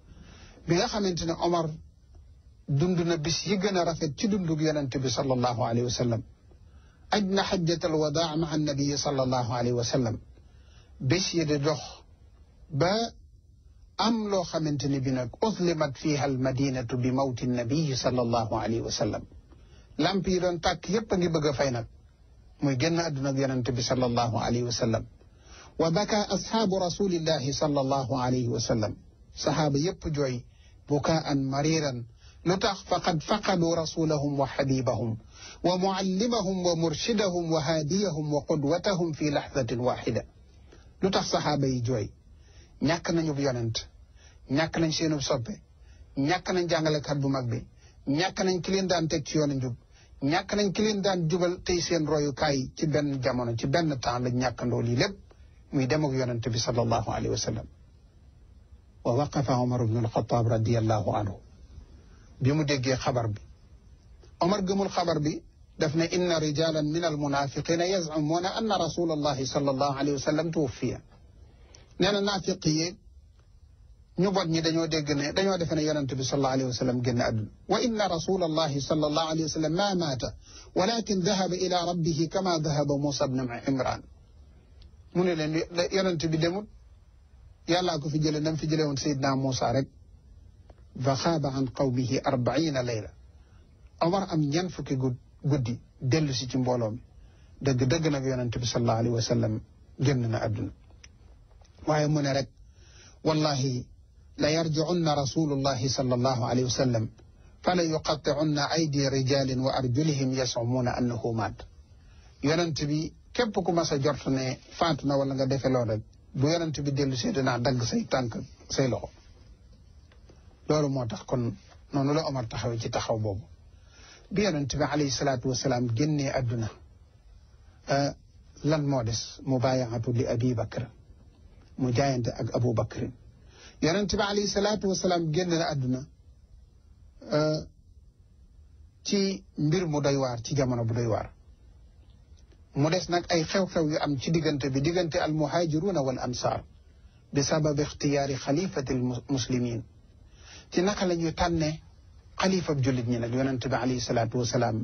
bi nga xamante ne Omar dund na bis yi gën a rafet ci dundug yonent bi sallallahu alayhi wa sallam aj na xajjatal wadaa ma annabii sallallahu alayhi wa sallam bés yi di dox ba am loo xamante ne bi nag uslimat fiha almadinatu bi mawti nabii sallallahu alayhi wa sallam lamp yi doon tàkk yépp a ngi bëgg a fay nag muy génn àdduna ak yonente bi sallallahu alayhi wa sallam wa baka asxaabu rasulillahi sallallahu alayhi wa sallam saxaaba yépp jooy bukaan mariran lu tax faqad faqadu rasulahum wa xabibahum wa muallimahum wa murshidahum wa haadiyahum wa qudwatahum fi laxdatin waxida lu tax saxaaba yi jooy ñàkk nañu yonent ñàkk nañ seenub soppe ñàkk nañ jàngalekat bu mag bi ñàkk nañ ki leen daan teg ci yoonu njub ñàkk nañ ki leen daan jubal tey seen royukaay ci benn jamono ci benn temps lañ ñàkkandoo lii lépp muy dem ak yonent bi sallallahu alayhi wa sallam wa waqafa omar ibnu alxataab radiallahu anhu bi mu déggee xabar bi omar gëmul xabar bi daf ne inna rijalan min almunafiqina yazcumuuna anna rasulallahi sallallahu alayhi wa sallam tuwaffiya nee na naafiq yi ñu bot ñi dañoo dégg ne dañoo defe ne yonent bi sallallahu alayhi wa sallam génn àdduna wa inna rasulallahi sallallahu alayhi wa sallam ma maata walakin dahaba ila rabbihi kama dahaba Musa bnu Imran mu ne leen yonent bi demut yàllaa ko fi jële nam fi jële woon Seydina Musa rek fa xaaba an qawmihi arbaina layla Omar am ñan fukki guddi dellu si ci mbooloo mi dëgg dëgg nag yonent bi sallallahu alayhi wa sallam génn na àdduna waaye mu ne rek wallahi la yarjicunna rasulullahi sallallahu alayhi wa sallam fala yuqaticunna aydi rijalin wa arjulihim yasumuuna annahu maat yonent bi képp ku mas a jort ne faatu na wala nga defe lool rek bu yonent bi dellu see dinaa dagg say tànk say loxo loolu moo tax kon noonu la Omar taxawee ci taxaw boobu bi yonent bi alayhi salaatu wasalaam génnee àdduna lan moo des mubaayaatu li abi bakr mu jaayante ak abu bakrin yonent bi alayhi salaatu wasalaam génn na àdduna ci mbir mu doy waar ci jamono bu doy waar mu des nag ay xew-xew yu am ci diggante bi diggante al muhaajiruuna wal ansaar bi sabab ixtiyaari xalifati al muslimin ci naka la ñuy tànne xalifab jullit ñi nag yonent bi alayhi salaatu wasalaam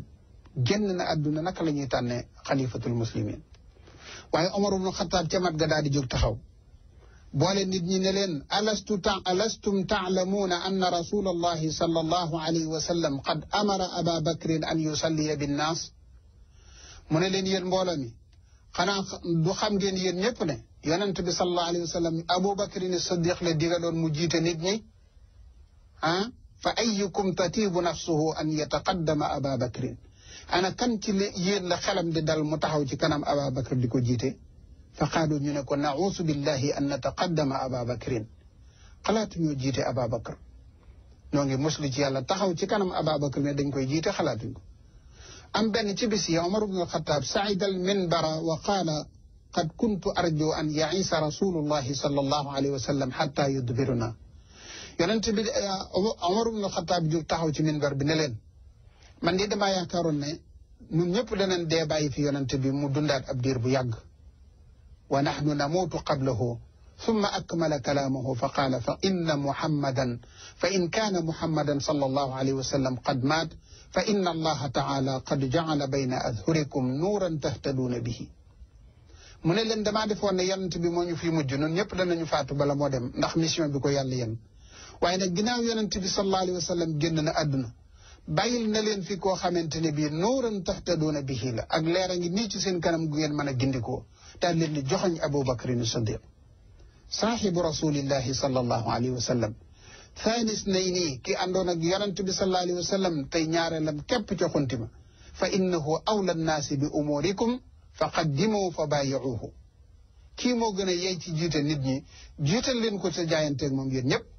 génn na àdduna naka la ñuy tànnee xalifatul muslimin waaye Omar ibnu Xataab ca mat ga daal di jóg taxaw boole nit ñi ne leen alastu ta alastum taalamuuna anna rasulallahi sallallahu alayhi wa sallam qad amara aba bakrin an yusalliya binnaas mu ne leen yéen mbooloo mi xanaa du xam ngeen yéen ñëpp ne yonent bi sallallahu alayhi wa sallam abu bakrin siddiq la digaloon mu jiite nit ñi ah fa ayukum tatiibu nafsuhu an yataqaddama aba bakrin ana kan ci yéen la xelam di dal mu taxaw ci kanam aba bakr di ko jiite fa qaalu ñu ne ko nauusu billahi an nataqaddama aba bakrin xalaatu ñoo jiite aba bakr ñoo ngi muslu ci yàlla taxaw ci kanam aba bakr ne dañ koy jiite xalaatuñ ko am benn ci bis yi omar ibnu alxataab saida al minbara wa qaala qad kuntu arju an yaisa rasulullahi sallallahu alayhi wa sallam xatta yudbiruna yonent bi omar ibnu alxataab jóg taxaw ci minbar bi ne leen man de damaa yaakaaroon ne ñun ñëpp danañ dee bàyyi fi yonent bi mu dundaat ab diir bu yàgg wa naxnu namuutu qablahu ثم أكمل كلامه فقال فإن محمدا فإن كان محمدا صلى الله عليه وسلم قد مات فإن الله تعالى قد جعل بين أظهركم نورا تهتدون به mu ne leen damaa defoon ne yonent bi moo ñu fi mujj ñun ñëpp danañu faatu bala moo dem ndax mission bi ko yàlla yéen waaye nag ginnaaw yonent bi sallallahu alayhi wa sallam génn na àdduna bàyyil na leen fi koo xamante ne bii nuuran tahtaduuna bihi la ak leer a ngi nii ci seen kanam gu ngeen mën a gindikoo daal leen di joxoñ Abu Bakrin Siddiq saaxibu rasulillahi sallallahu alayhi wa sallam thaanis nay nii ki àndoon ak yonent bi sallallahu alayhi wa sallam tey ñaareelam képp ca xunti ma fa innahu awla nnaasi bi umurikum fa qaddimu fa baayiuhu kii moo gën a yey ci jiite nit ñi jiital leen ko sa jaayanteeg moom yéen ñëpp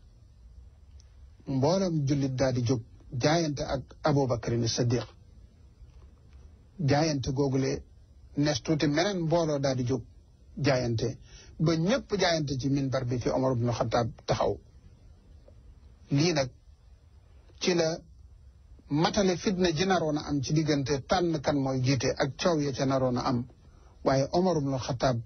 mboolam jullit daal di jóg jaayante ak Abubakrin Siddiq jaayante googule nes tuuti meneen mbooloo daal di jóg jaayante ba ñëpp jaayante ci minbar bi fi Omar ibn Xataab taxaw lii nag ci la matale fitna ji naroon a am ci diggante tànn kan mooy jiite ak coow ya ca naroon a am waaye Omar ibn Xataab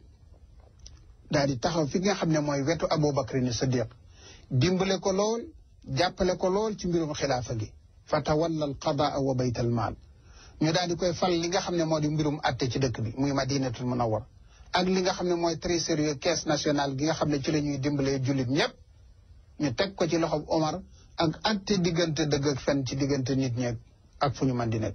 daal di taxaw fi nga xam ne mooy wetu Abubakrin Siddiq dimbale ko lool jàppale ko lool ci mbirum xilaafa gi fa tawalla al qadaa wa bayt al maal ñu daal di koy fal li nga xam ne moo di mbirum atte ci dëkk bi muy madinatul munawwar ak li nga xam ne mooy trésorier caisse nationale gi nga xam ne ci la ñuy dimbalee jullit ñëpp ñu teg ko ci loxob Omar ak atte diggante dëgg ak fen ci diggante nit ñeeg ak fu ñu mën di nekk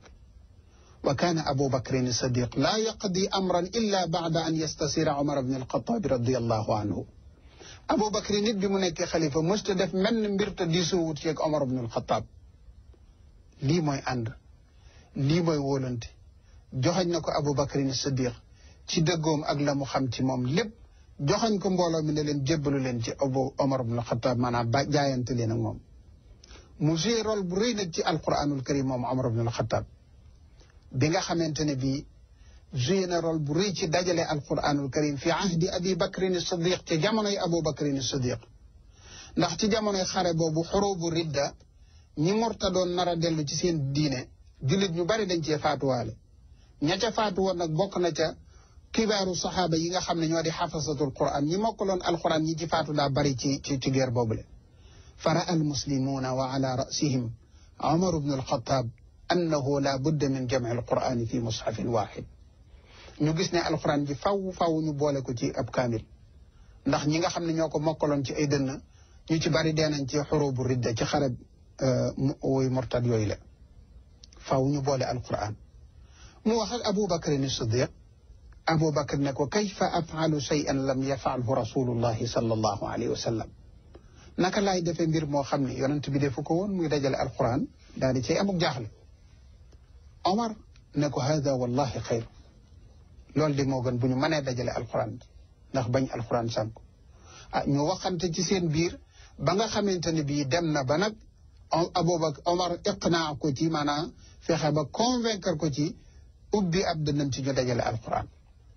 wa kaana abu bakrin sadiq laa yaqdi amran illa baada an yastasira omar bne alxataabi radiallahu anhu abu bakri nit bi mu nekkee xalifa mësta def menn mbir te diisuwut ceeg omar bne alxataab lii mooy ànd lii mooy wóolante joxañ na ko abu bakrin sadiq ci dëggoom ak la mu xam ci moom lépp joxañ ko mbooloo mi ne leen jébbalu leen ci abu omar bne alxataab maanaam ba jaayante leen ak moom mu joué rôle bu rëy nag ci alquranul karim moom omar bne alxataab bi nga xamante ne bii joué na rôle bu rëy ci dajale alquranul karim fi ahdi abi bakrin sadiq ci jamonoy abu bakrin sadiq ndax ci jamonoy xare boobu xurubu ridda ñi morta doon nar a dellu ci seen diine jullit ñu bari dañ cee faatuwaale ña ca faatu woon nag bokk na ca kibaaru saxaaba yi nga xam ne ñoo di xafasatul quran ñi mokkaloon alquran ñi ci faatu daa bari ci ci ci guerre boobule fa raa almuslimuuna wa ala rasihim omar bnu alxataab annahu la budda min jamci alqurani fi mushafin waxid ñu gis ne alquran ji faw faw ñu boole ko ci ab kaamil ndax ñi nga xam ne ñoo ko mokkaloon ci ay dënn ñu ci bari dee nañ ci xurubu ridda ci xarab woy mortad yooyu la faw ñu boole alquran mu wax ak abu bakrin siddiq abu bakr ne ko kayfa afalu shay'an lam yafalhu rasulullahi sallallahu alayhi wa sallam naka laay defee mbir moo xam ne yonent bi defu ko woon muy dajale alquran daal di cay amuk jaaxle Omar ne ko hada wallahi xayr loolu de moo gën bu ñu mënee dajale alquran ndax bañ alquran sànk ah ñu waxante ci seen biir ba nga xamante ne bii dem na ba nag Abubakar Omar iqnaa ko ci maanaam fexe ba convaincre ko ci ubbi ab dënnam ci ñu dajale alquran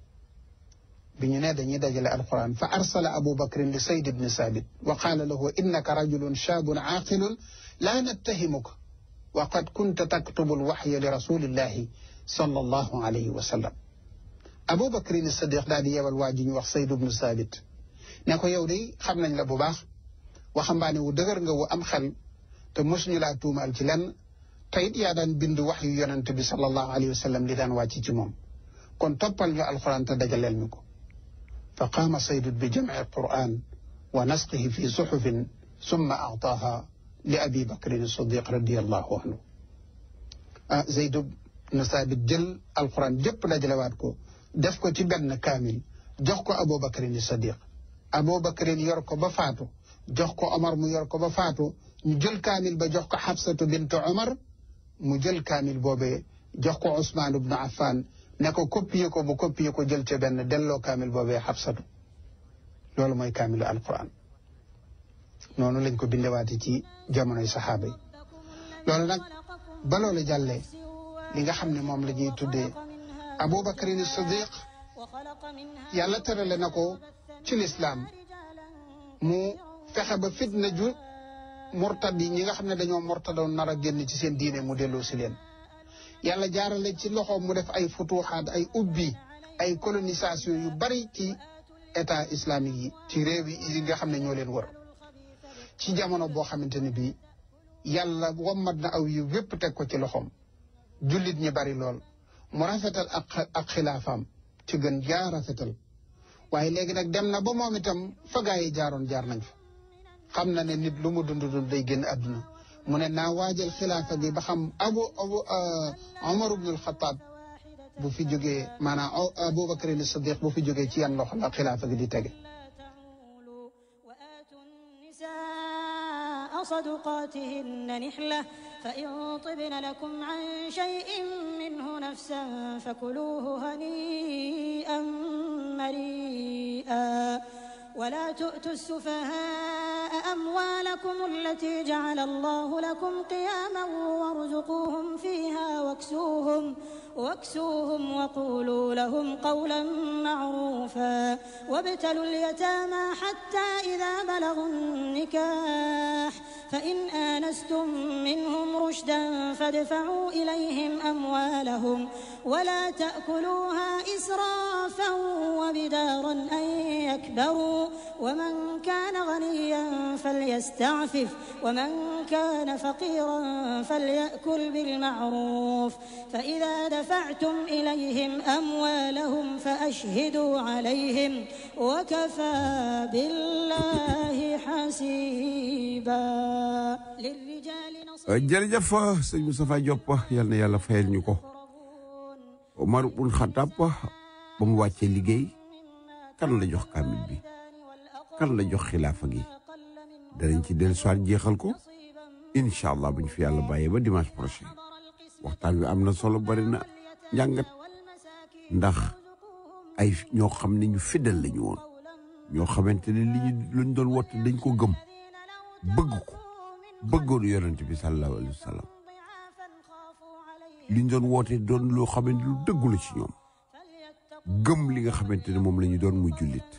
bi ñu ne dañuy dajale alquran fa arsala abubakrin li sayd ibni saabit wa qaala lahu innaka rajulun shaabun aaqilun laa nattahimuka wa qad kunta taktubu alwaxya li rasulillahi sallallahu alayhi wa sallam abubakrin sadiq daal di yebal waa ji ñu wax sayd ibnu saabit ne ko yow de xam nañ la bu baax waxambaane wu dëgër nga wu am xel te mosuñu laa tuumaal ci lenn te it yaa daan bind wax yu yonent bi sallallahu alayhi wa sallam li daan wàcc ci moom kon toppal ñu alquran te dajaleel ñu ko fa qaama saydut bi jamci alquran wa nasqihi fi suxufin summa aataaha li abi bakrin sadiq radiallahu anhu ah Zayd ibn Saabit jël alquran jëpp dajalewaat ko def ko ci benn kaamil jox ko Abu Bakrin Sadiq Abu Bakrin yor ko ba faatu jox ko Omar mu yor ko ba faatu ñu jël kaamil ba jox ko Xafsatu bint Omar mu jël kaamil boobee jox ko Ousmane ibn Affan ne ko copier ko bu copier ko jël ca benn delloo kaamil boobee Xafsatu loolu mooy kaamilu alquran noonu lañ ko bindewaate ci jamonoy saxaaba yi loolu nag ba loolu jàllee li nga xam ne moom la ñuy tuddee Abubakrin Sadiq yàlla tërale na ko ci lislaam mu fexe ba fitna ju murtad yi ñi nga xam ne dañoo murtadoon nar a génn ci seen diine mu delloo si leen yàlla jaarale ci loxoom mu def ay futuxaat ay ubbi ay colonisation yu bari ci état islamique yi ci réew yi nga xam ne ñoo leen wër ci jamono boo xamante ne bii yàlla wammat na aw yu wépp teg ko ci loxoom jullit ñi bari lool mu rafetal ak ak xilaafaam ci gën jaa rafetal waaye léegi nag dem na ba moom itam fa gaa yi jaaroon jaar nañ fa xam na ne nit lu mu dund dund day génn àdduna mu ne naa waajal xilaafa gi ba xam abu abu Omar ibn al-Khattab bu fi jógee maanaam Abubakar as-Siddiq bu fi jógee ci yan loxo la xilaafa gi di tege صدقاتهن نحلة فإن طبن لكم عن شيء منه نفسا فكلوه هنيئا مريئا ولا تؤتوا السفهاء أموالكم التي جعل الله لكم قياما وارزقوهم فيها واكسوهم واكسوهم وقولوا لهم قولا معروفا وابتلوا اليتامى حتى إذا بلغوا النكاح فإن آنستم منهم رشدا فادفعوا إليهم أموالهم ولا تأكلوها إسرافا وبدارا أن يكبروا ومن كان غنيا فليستعفف ومن كان فقيرا فليأكل بالمعروف فإذا دفعتم إليهم أموالهم فأشهدوا عليهم وكفى بالله حسيبا للرجال نصيب jërëjëf sëñ Moustapha Diop yal na yàlla fayal ñu ko Omar bun Xattaab ba mu wàccee liggéey kan la jox kaamil bi kan la jox xilaafa gi danañ ci dellu soir jeexal ko incha allah bu ñu fi yàlla bàyyee ba dimanche prochain waxtaan wi am na solo bari na njàngat ndax ay ñoo xam ne ñu fidèle lañu woon ñoo xamante ne li ñu luñ doon woote dañ ko gëm bëgg ko bëggoon yonent bi sallallahu alayhi wa sallam liñ doon woote doon loo xamante lu dëggu la ci ñoom gëm li nga xamante ne moom la ñu doon muy jullit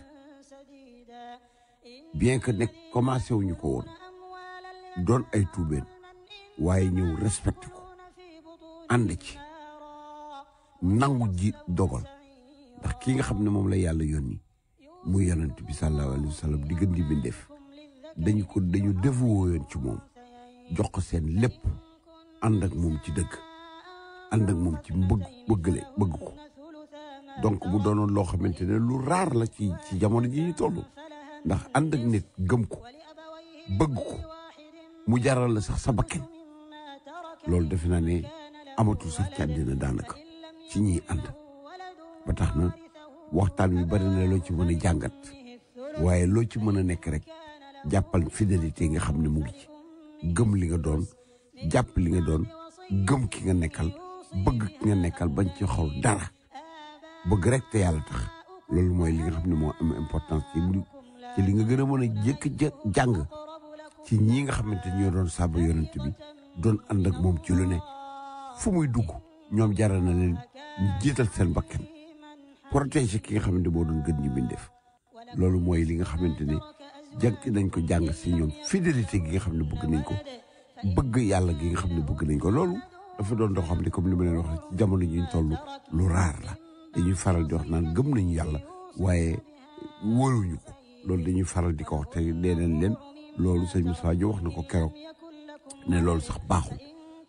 bien que nekk commencé wuñu ko woon doon ay tuubeen waaye ñëw respecté ko ànd ci nangu ji dogal ndax ki nga xam ne moom la yàlla yónni muy yonent bi sallallahu alayhi wa sallam di gën di bindeef dañu ko dañu dévoué yoon ci moom jox ko seen lépp ànd ak moom ci dëgg ànd ak moom ci bëgg bëggale bëgg ko donc mu doonoon loo xamante ne lu raar la ci ci jamono ji ñu toll ndax ànd ak nit gëm ko bëgg ko mu jaral la sax sa bakken loolu defe naa ne amatul sax ci àddina daanaka ci ñiy ànd ba tax na waxtaan wi bari na loo ci mën a jàngat waaye loo ci mën a nekk rek jàppal fidélité nga xam ne mu ngi ci gëm li nga doon jàpp li nga doon gëm ki nga nekkal bëgg ki nga nekkal bañ ci xol dara bëgg rek te yàlla tax loolu mooy li nga xam ne moo am importance ci ci li nga gën a mën a jëkk jàng ci ñii nga xamante ñoo doon saaba yonent bi doon ànd ak moom ci lu ne fu muy dugg ñoom jaral na leen ñu jiital seen bakkan protéger ki nga xamante moo doon gën ñu bindeef loolu mooy li nga xamante ne jànk nañ ko jàng si ñoom fidélité gi nga xam ne bëgg nañ ko bëgg yàlla gi nga xam ne bëgg nañ ko loolu dafa doon doo xam ne comme li ma leen wax ci jamono ji ñu toll lu raar la dañuy faral di wax naan gëm nañu yàlla waaye wóoluñu ko loolu dañuy faral di ko wax te dee leen leen loolu sëñ Moussa Diop wax na ko keroog ne loolu sax baaxul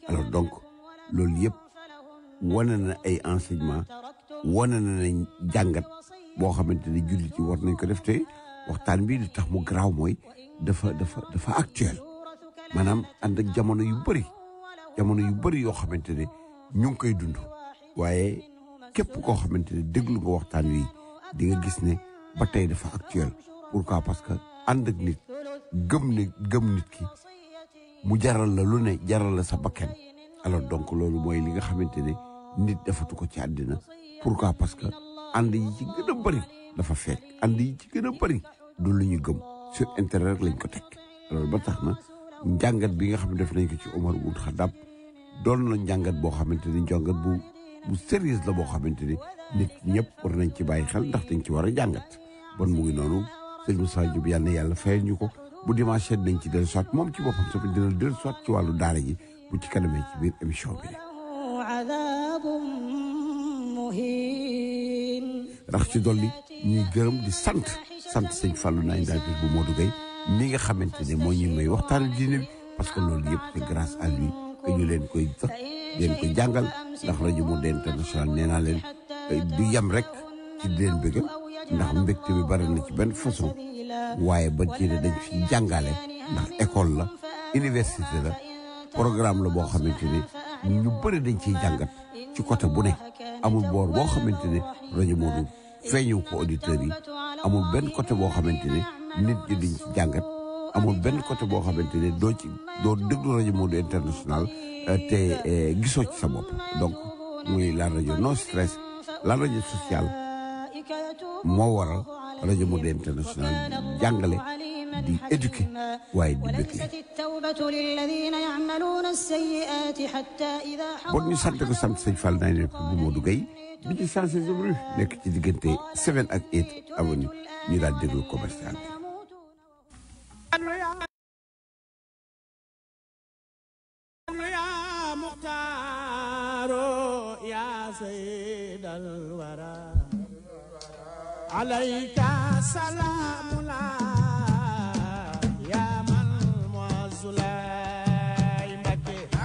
alors donc loolu yëpp wane na ay enseignement wane na nañ jàngat boo xamante ne jullit yi war nañ ko def te waxtaan bi li tax mu garaaw mooy dafa dafa dafa actuel maanaam ànd ak jamono yu bëri jamono yu bëri yoo xamante ne ñu ngi koy dund waaye képp koo xamante ne déglu nga waxtaan wi di nga gis ne ba tey dafa actuel pourquoi parce que ànd ak nit gëm ne gëm nit ki mu jaral la lu ne jaral la sa bakkan alors donc loolu mooy li nga xamante ne nit defatu ko ci àddina pourquoi parce que ànd yi ci gën a bëri dafa fekk ànd yi ci gën a bëri du lu ñu gëm sur intérêt rek lañ ko teg loolu ba tax na njàngat bi nga xam ne def nañ ko ci Omar Ould Khattab doon na njàngat boo xamante ni njàngat bu bu sérieux la boo xamante ni nit ñëpp war nañ ci bàyyi xel ndax dañ ci war a jàngat bon mu ngi noonu sëñ Moussa Diop yàlla na yàlla fayal ñu ko bu dimanche dañ ci dellu soit moom ci boppam sax dina dellu soit ci wàllu daara ji bu ci kanamee ci biir émission bi عذاب مهين rax ci dolli ñuy gërëm di sant sant sëñ Fallou nañ daal bu Modou Gueye mi nga xamante ne moo ñu may waxtaanu diine bi parce que loolu yëpp c'est grâce à lui que ñu leen koy sax leen ko jàngal ndax rajo Monde International nee naa leen du yem rek ci di leen bëggal ndax mbégte bi bari na ci benn façon waaye ba ci dañ fi jàngale ndax école la université la programme la boo xamante ne ñu bëri dañ ciy jàngat ci côté bu ne amul boor boo xamante ne rajo Modou feeñu ko auditeurs yi amul benn côté boo xamante ne nit ñi dañ ci jàngat amul benn côté boo xamante ne doo ci doo déglu rajo Modou International te gisoo ci sa bopp donc muy la rajo non stress la rajo sociale moo waral rajo Modou International jàngale di éduquer waaye di bëgg التوبة للذين يعملون السيئات حتى إذا bon ñu sant ko sant sëñ Fall naa ne bu Modou Gueye bi ci changé rue nekk ci diggante 7 ak 8 avenue ñu daal déglu commercial bi يا مختار يا سيد الورى عليك سلام الله يا من معز مكي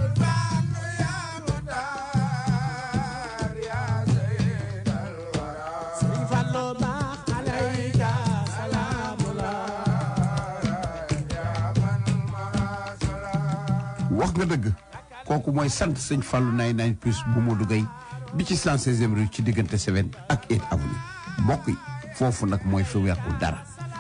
سيف الله عليك سلام الله wax nga dëgg kooku mooy sant sëñ Fallou nay nañ plus bu Modou Gueye bi ci 116e rue ci diggante 7 ak 8 avenue mbokk yi foofu nag mooy fi weexul dara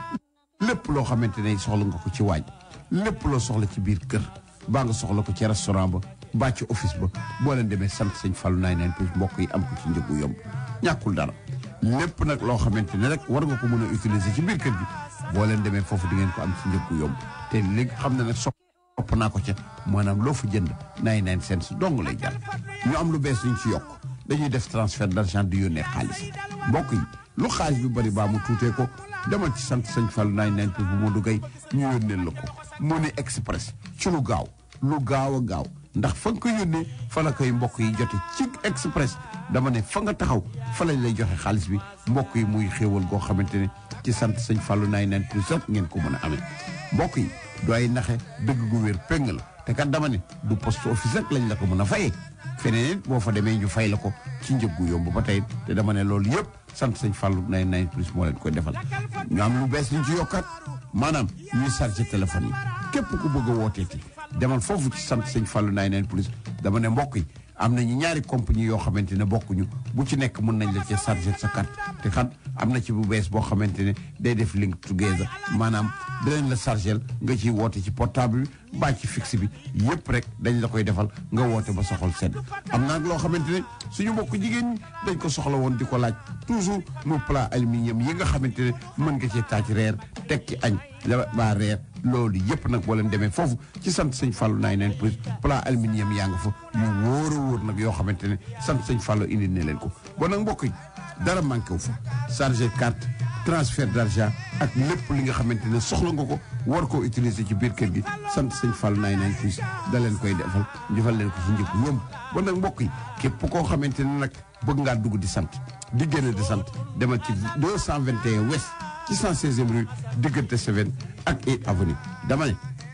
lépp loo xamante ne soxla nga ko ci waaj lépp loo soxla ci biir kër baa nga soxla ko ci restaurant ba baa ci office ba boo leen demee sant sëñ Fallou nay nañ plus mbokk yi am ko ci njëgu yomb ñàkkul dara lépp nag loo xamante ne rek war nga ko mën a utiliser ci biir kër gi boo leen demee foofu di ngeen ko am ci njëgu yomb te léegi xam na nag topp naa ko ca maanaam loo fa jënd nay nine cents dong lay jar ñu am lu bees ñu ci yokk dañuy def transfert d'argent di yónnee xaalis mbokk yi lu xaalis bi bari baa mu tuutee ko demal ci sant sëñ Fall nay nine pour bu Modou Gueye ñu yónnee la ko Money Express ci lu gaaw lu gaaw a gaaw ndax fa nga ko yónnee fa la koy mbokk yi jote ci express dama ne fa nga taxaw fa lañ lay joxe xaalis bi mbokk yi muy xéewal goo xamante ne ci sant sëñ Fallou nay nine plus rek ngeen ko mën a amee mbokk yi du ay naxe dëgg gu wér péng la te kat dama ne du poste office rek lañ la ko mën a fayee feneen it boo fa demee ñu fay la ko ci njëg gu yomb ba tey te dama ne loolu yëpp sant sëñ Fallou nay nine plus moo leen koy defal ñu am lu bees liñ ci yokkaat maanaam ñuy chargé téléphone yi képp ku bëgg a wooteeti demal foofu ci sant sëñ Fallou nay nine plus dama ne mbokk yi am nañu ñaari compagnie yoo xamante ne bokkuñu bu ci nekk mën nañ la cee chargé sa carte te xam am na ci bu bees boo xamante ne day def link together maanaam dinañ la chargé nga ciy woote ci portable bi baa ci fixe bi yëpp rek dañ la koy defal nga woote ba soxol sedd am na nag loo xamante ne suñu mbokk jigéen ñi dañ ko soxla woon di ko laaj toujours mu plat aluminium yi nga xamante ne mën nga cee taaj reer teg ci añ la baa reer loolu yëpp nag boo leen demee foofu ci sant sëñ Fallou naay neen plus plat aluminium yaa nga fa yu wóor a wóor nag yoo xamante ne sant sëñ Fallou indi ne leen ko bon nag mbokk yi dara manqué wu fa chargé carte transfert d'argent ak lépp li nga xamante ne soxla nga ko war koo utiliser ci biir kër gi sant sëñ Fallou naay neen plus da leen koy defal defal leen ko ci njëkk yomb bon nag mbokk yi képp koo xamante ne nag bëgg ngaa dugg di sant di génn di sant demal ci 221 west ci 116e rue diggante 7 ak 8 avenue dama ne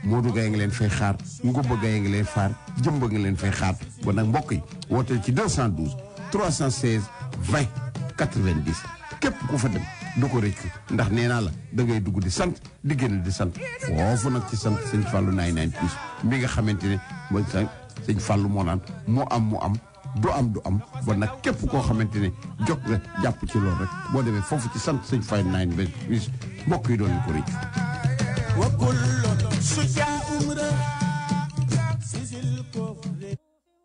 Modou Gaye nga leen fay xaar Ngouba Gaye nga leen faar jëmba nga leen fay xaar bon nag mbokk yi wooteel ci 212 316 20 90 képp ku fa dem du ko rëccu ndax nee naa la da ngay dugg di sant di génn di sant foofu nag ci sant sëñ Fallou naay naan plus mi nga xamante ne mooy sa sëñ Fallou moo naan mu am mu am du am du am bon nag képp koo xamante ne jot nga jàpp ci loolu rek boo demee foofu ci sant sëñ Fallou naay naan plus mbokk yi doon ko rëccu وكل شجاع امرأ سيز الكفر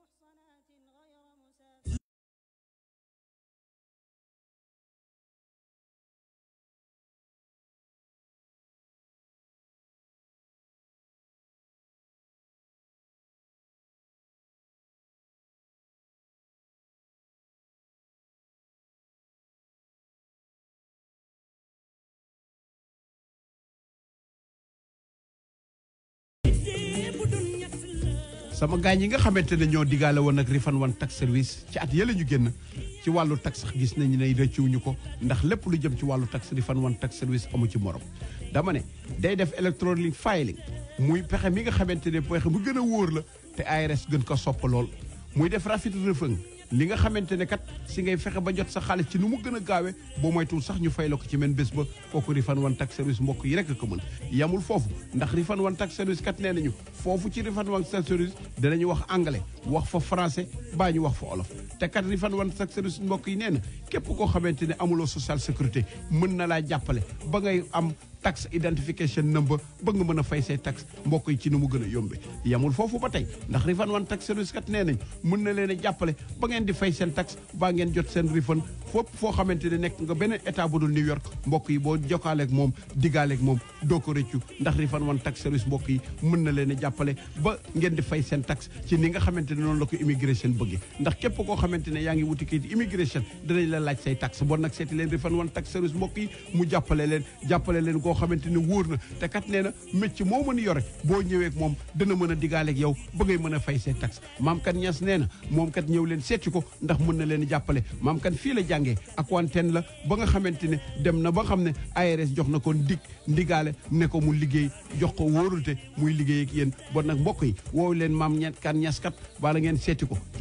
sama gaañ yi nga xamante ne ñoo digaale woon ak Refane One Tax Service ci at yële ñu génn ci wàllu tax sax gis nañu ne rëccuwuñu ko ndax lépp lu jëm ci wàllu tax Refane One Tax Service amu ci morom dama ne day def electronic filing muy pexe mi nga xamante ne pexe bu gën a wóor la te ARS gën ko sopp lool muy def rapid refund li nga xamante ne kat si ngay fexe ba jot sa xaalis ci nu mu gën a gaawe boo moytuwul sax ñu fay la ko ci men bés ba kooku Refane One Tax Service mbokk yi rek ko mën yamul foofu ndax Refane One Tax Service kat nee nañu foofu ci Refane One Tax Service danañu wax anglais wax fa français baa ñu wax fa olof te kat Refane One Tax Service mbokk yi nee na képp koo xamante ne amuloo social sécurité mën na laa jàppale ba ngay am tax identification number ba nga mën a fay say tax mbokk yi ci nu mu gën a yombe yamul foofu ba tey ndax Refane One Tax Service kat nee nañ mën na leen a jàppale ba ngeen di fay seen tax baa ngeen jot seen refund fopp foo xamante ne nekk nga beneen état bu dul New York mbokk yi boo jokkaaleeg moom diggaaleeg moom doo ko rëccu ndax Refane One Tax Service mbokk yi mën na leen a jàppale ba ngeen di fay seen tax ci ni nga xamante ne noonu la ko immigration bëggee ndax képp koo xamante ne yaa ngi wuti kayit immigration danañ la laaj say tax bon nag seeti leen Refane One Tax Service mbokk yi mu jàppale leen jàppale leen koo xamante ne wóor na te kat nee na métier moo mën a yore boo ñëwee ak moom dana mën a diggaaleeg yow ba ngay mën a fay say tax maam kat ñas nee na moom kat ñëw leen seeti ko ndax mën na leen jàppale maam kat fii la jàngee ak wanteen la ba nga xamante ne dem na ba xam ne ARS jox na ko ndig ndigaale ne ko mu liggéey jox ko wóorulte muy liggéey ak yéen bon nag mbokk yi woowu leen maam ñet kan ñas kat bala ngeen seeti ko ci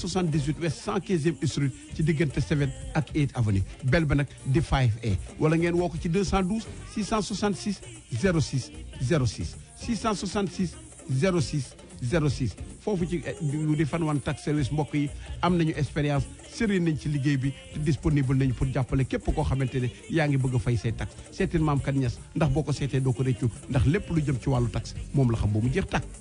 278 west 115e street ci diggante 7 ak 8 avenue bel ba nag di 5A wala ngeen woo ko ci 212 666 06 06 666 06 06 foofu ci Refane One Tax Service mbokk yi am nañu expérience sëriñ nañ ci liggéey bi te disponible nañu pour jàppale képp koo xamante ne yaa ngi bëgg a fay say tax seetil maam kat ñes ndax boo ko seetee doo ko réccu ndax lépp lu jëm ci wàllu tax moom la xam ba mu jeex tàkk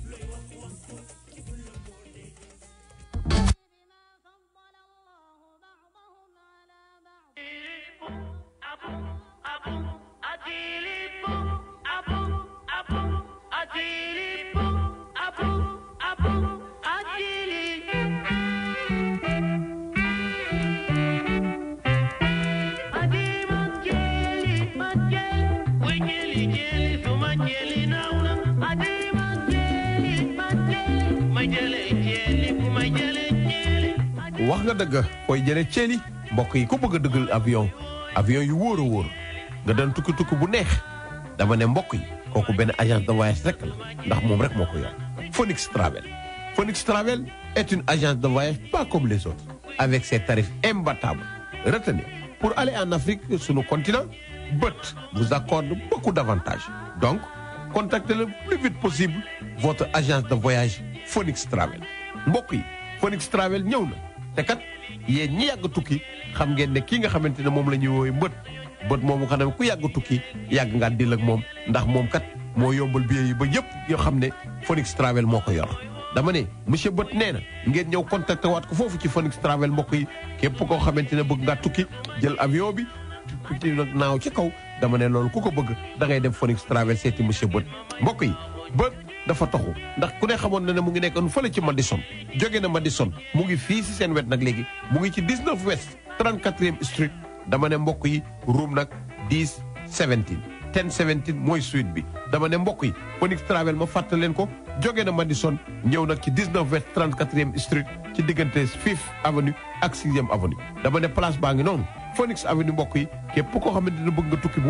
wax nga dëgg koy jëlee ceeli mbokk yi ku bëgg a dëggal avion avion yu wóor a wóor nga doon tukki tukki bu neex dama ne mbokk yi kooku benn agence de voyage rek la ndax moom rek moo ko yor Phoenix Travel Phoenix Travel est une agence de voyage pas comme les autres avec ses tarifs imbattables retenez pour aller en Afrique sur le continent BUT vous accorde beaucoup d'avantages donc contactez le plus vite possible votre agence de voyage Phoenix Travel mbokk yi Phoenix Travel ñëw na te kat yéen ñi yàgg tukki xam ngeen ne kii nga xamante ne moom la ñuy woowee mbët bët moomu xam ne ku yàgg tukki yàgg ngaa dil ak moom ndax moom kat moo yombal billet yi ba yëpp yoo xam ne Phoenix Travel moo ko yor. dama ne monsieur Bët nee na ngeen ñëw contacté waat ko foofu ci Phoenix Travel mbokk yi képp koo xamante ne bëgg ngaa tukki jël avion bi tukki nag naaw ci kaw dama ne loolu ku ko bëgg da ngay dem Phoenix Travel seeti monsieur Bët mbokk yi bët. dafa taxu ndax ku ne xamoon na ne mu ngi nekkoon fële ci Madison jóge na Madison mu ngi fii si seen wet nag léegi mu ngi ci 19 west 34e street dama ne mbokk yi room nag 10 17 10 17 mooy suite bi dama ne mbokk yi Phoenix Travel ma fàttali leen ko jóge na Madison ñëw nag ci 19 west 34e street ci diggante 5th avenue ak 6e avenue dama ne place baa ngi noonu Phoenix Avenue mbokk yi képp koo xamante ne bëgg nga tukki bu wóor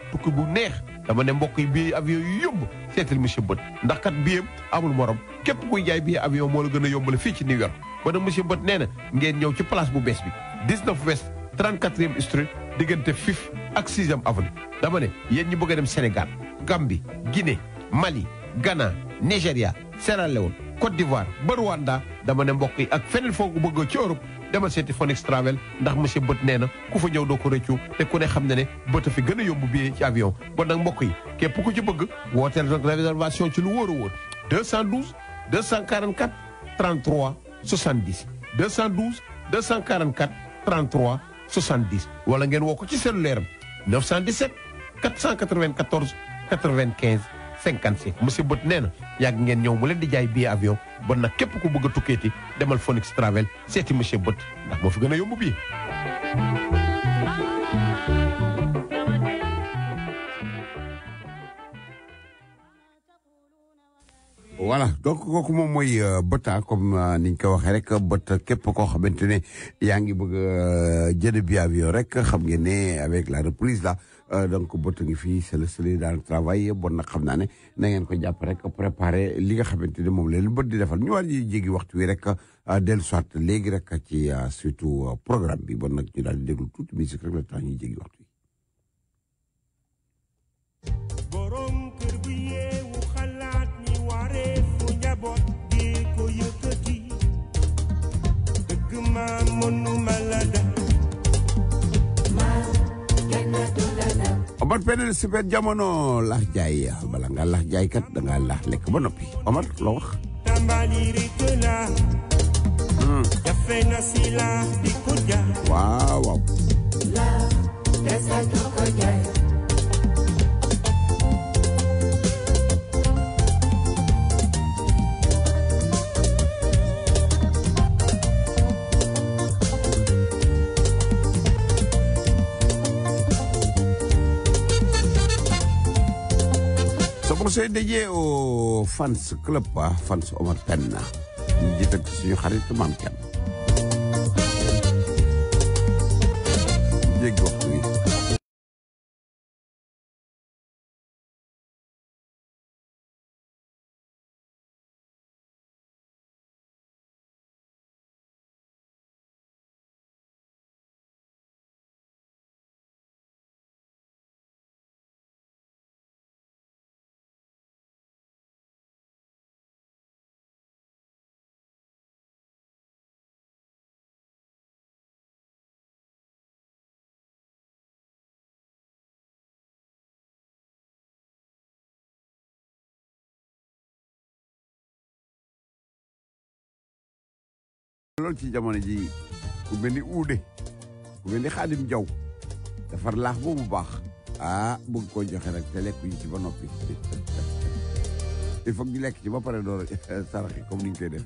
tukki bu neex dama ne mbokk yi bii avion yu yomb seetal monsieur Bët ndax kat biyam amul morom képp kuy jaay bii avion moo la gën a yombale fii ci New York ba nag monsieur Bët nee na ngeen ñëw ci place bu bees bi 19 West 34e Street diggante Fifth ak 6e Avenue dama ne yéen ñi bëgg a dem Sénégal Gambie Guinée Mali Ghana Nigéria Sierra Leone Côte d'Ivoire ba Rwanda dama ne mbokk yi ak feneen foo ko bëgg ci Europe demal seeti Phoenix Travel ndax monsieur Bët nee na ku fa ñëw doo ko rëccu te ku ne xam ne ne bët a fi gën a yomb billet ci avion bon nag mbokk yi képp ku ci bëgg wooteel rek réservation ci lu wóor a wóor 212 244 33 70 212 244 33 70 wala ngeen woo ko ci cellulaire am 917 494 95 57 monsieur Bët nee na yàgg ngeen ñëw mu leen di jaay billet avion bon nag képp ku bëgg a tukkeeti demal Phoenix Travel seeti monsieur Bët ndax moo fi gën a yomb billet. voilà donc kooku moom mooy bëta comme niñ ko waxee rek bët képp koo xamante ne yaa ngi bëgg a jënd bi avion rek xam ngeen ne avec la reprise là donc bët ngi fii c'est le soleil dans le travail bon nag xam naa ne na ngeen ko jàpp rek préparer li nga xamante ne moom leen bët di defal ñu war ji jéggi waxtu wi rek dellu soit léegi rek ci surtout programme bi bon nag ñu daal di déglu tuuti musique rek le temps ñuy jéggi waxtu wi. borom kër bu yeewu xalaat ni waree fu njaboot gi ko yëkkati dëgg ma mënuma la def Omar Pène super jamono laax jaay bala nga laax jaay kat da ngaa laax lekk ba noppi Omar loo wax. tàmbali rek la jafe na si la di ko jaay waaw waaw. Somos dédié au fans club ah fans Omar Pène ñu jiital ci suñu xarit maam kenn. jéggi waxtu wi. loolu ci jamono ji ku mel ni uude ku mel ni xaadim jaw defar laax boobu baax ah bëgg koo joxe rek te lekk ñu ci ba noppi il faut ñu lekk ci ba pare door a saraxi comme ni ñu koy def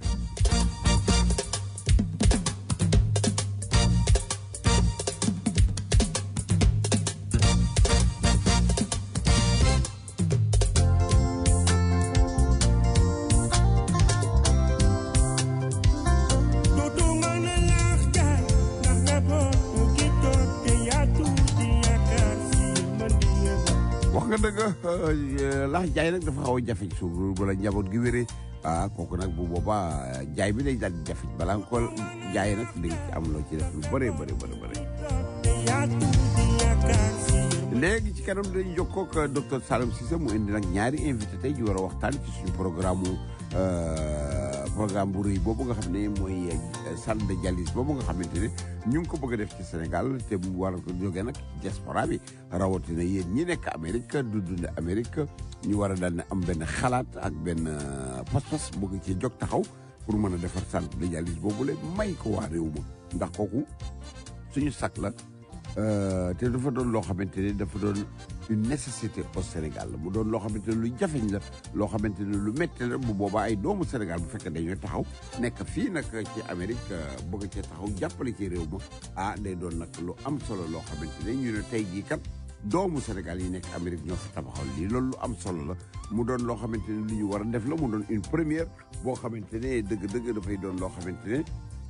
dudu mën a laax jaay ndax njaboot gi toog te yaatu di yaakaar si mën di yëg wax nga dëgg laax jaay nag dafa xaw a jafe ci suuf wala njaboot gi wéree ah kooku nag bu boobaa jaay bi day daal di jafe balaa nga ko jaay nag di nga ci am loo ci def lu bëree bëri bëri bëri te yaatu di yaakaar si léegi ci kanam dañuy jokkoo ak docteur Saloum Cissé mu indi nag ñaari invité tey ji war a waxtaan ci suñu programme mu programme bu rëy boobu nga xam ne mooy salle de dialyse boobu nga xamante ne ñu ngi ko bëgg a def ci Sénégal te mu war a ko jógee nag ci diaspora bi rawatina yéen ñi nekk Amérique du dund Amérique ñu war a daal ne am benn xalaat ak benn pas-pas bëgg ci jóg taxaw pour mën a defar centre de dialyse boobu la may ko waa réew ma ndax kooku suñu sac la te dafa doon loo xamante ne dafa doon une nécessité au Sénégal mu doon loo xamante ne lu jafeñ la loo xamante ne lu métti la bu boobaa ay doomu Sénégal bu fekkee dañoo taxaw nekk fii nag ci Amérique bëgg cee taxaw jàppale ci réew ma ah day doon nag lu am solo loo xamante ne ñu ne tey jii kat doomu Sénégal yi nekk Amérique ñoo fi tabaxal lii loolu lu am solo la mu doon loo xamante ne lu ñu war a def la mu doon une première boo xamante ne dëgg-dëgg dafay doon loo xamante ne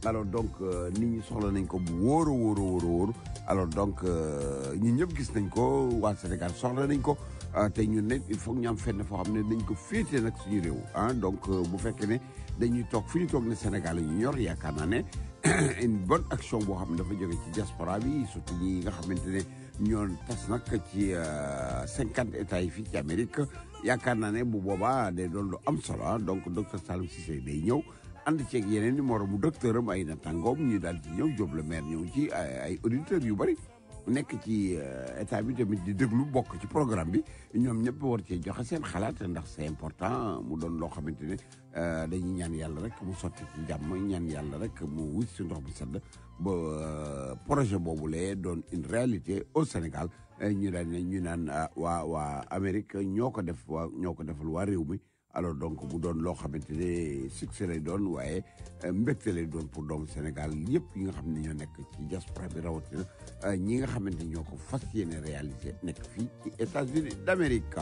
alors donc euh, nit ñi soxla nañ ko bu wóor a wóor a wóor a wóor alors donc euh, ñun ñëpp gis nañ ko waa Sénégal soxla nañ ko ah, te ñun ne il faut que ñu am fenn foo xam ne dañ ko féetee nag suñu réew ah donc euh, bu fekkee ne dañuy toog fi ñu toog ne Sénégal la ñu ñor yaakaar naa ne une bonne action boo xam ne dafa jóge ci diaspora bi surtout ñi nga xamante ne ñoo tas nag ci cinquante états yi fii ci Amérique yaakaar naa ne bu boobaa day doon lu am solo ah donc docteur Saloum Cissé day ñëw ànd ceeg yeneen i moromu docteur am ay natangoom ñu daal di ñëw Diop le maire ñëw ci ay ay auditeurs yu bëri nekk ci euh, état bi tamit di déglu bokk ci programme bi ñoom ñëpp war cee joxe seen xalaat ndax c'est important mu doon loo xamante ne euh, dañuy ñaan yàlla rek mu sotti ci jàmm ñaan yàlla rek mu wut si ndox bu sedd ba euh, projet boobu lee doon une réalité au Sénégal ñu daan ne ñu naan ah, waa waa Amérique ñoo ko def waa ñoo ko defal waa réew mi alors donc bu doon loo xamante ne succès lay doon waaye mbégte lay doon pour doomu Sénégal yëpp yi nga xam ne ñoo nekk ci diaspora bi rawatina ñi nga xamante ni ñoo ko fas yéene réalisé nekk fii ci États-Unis d'Amérique.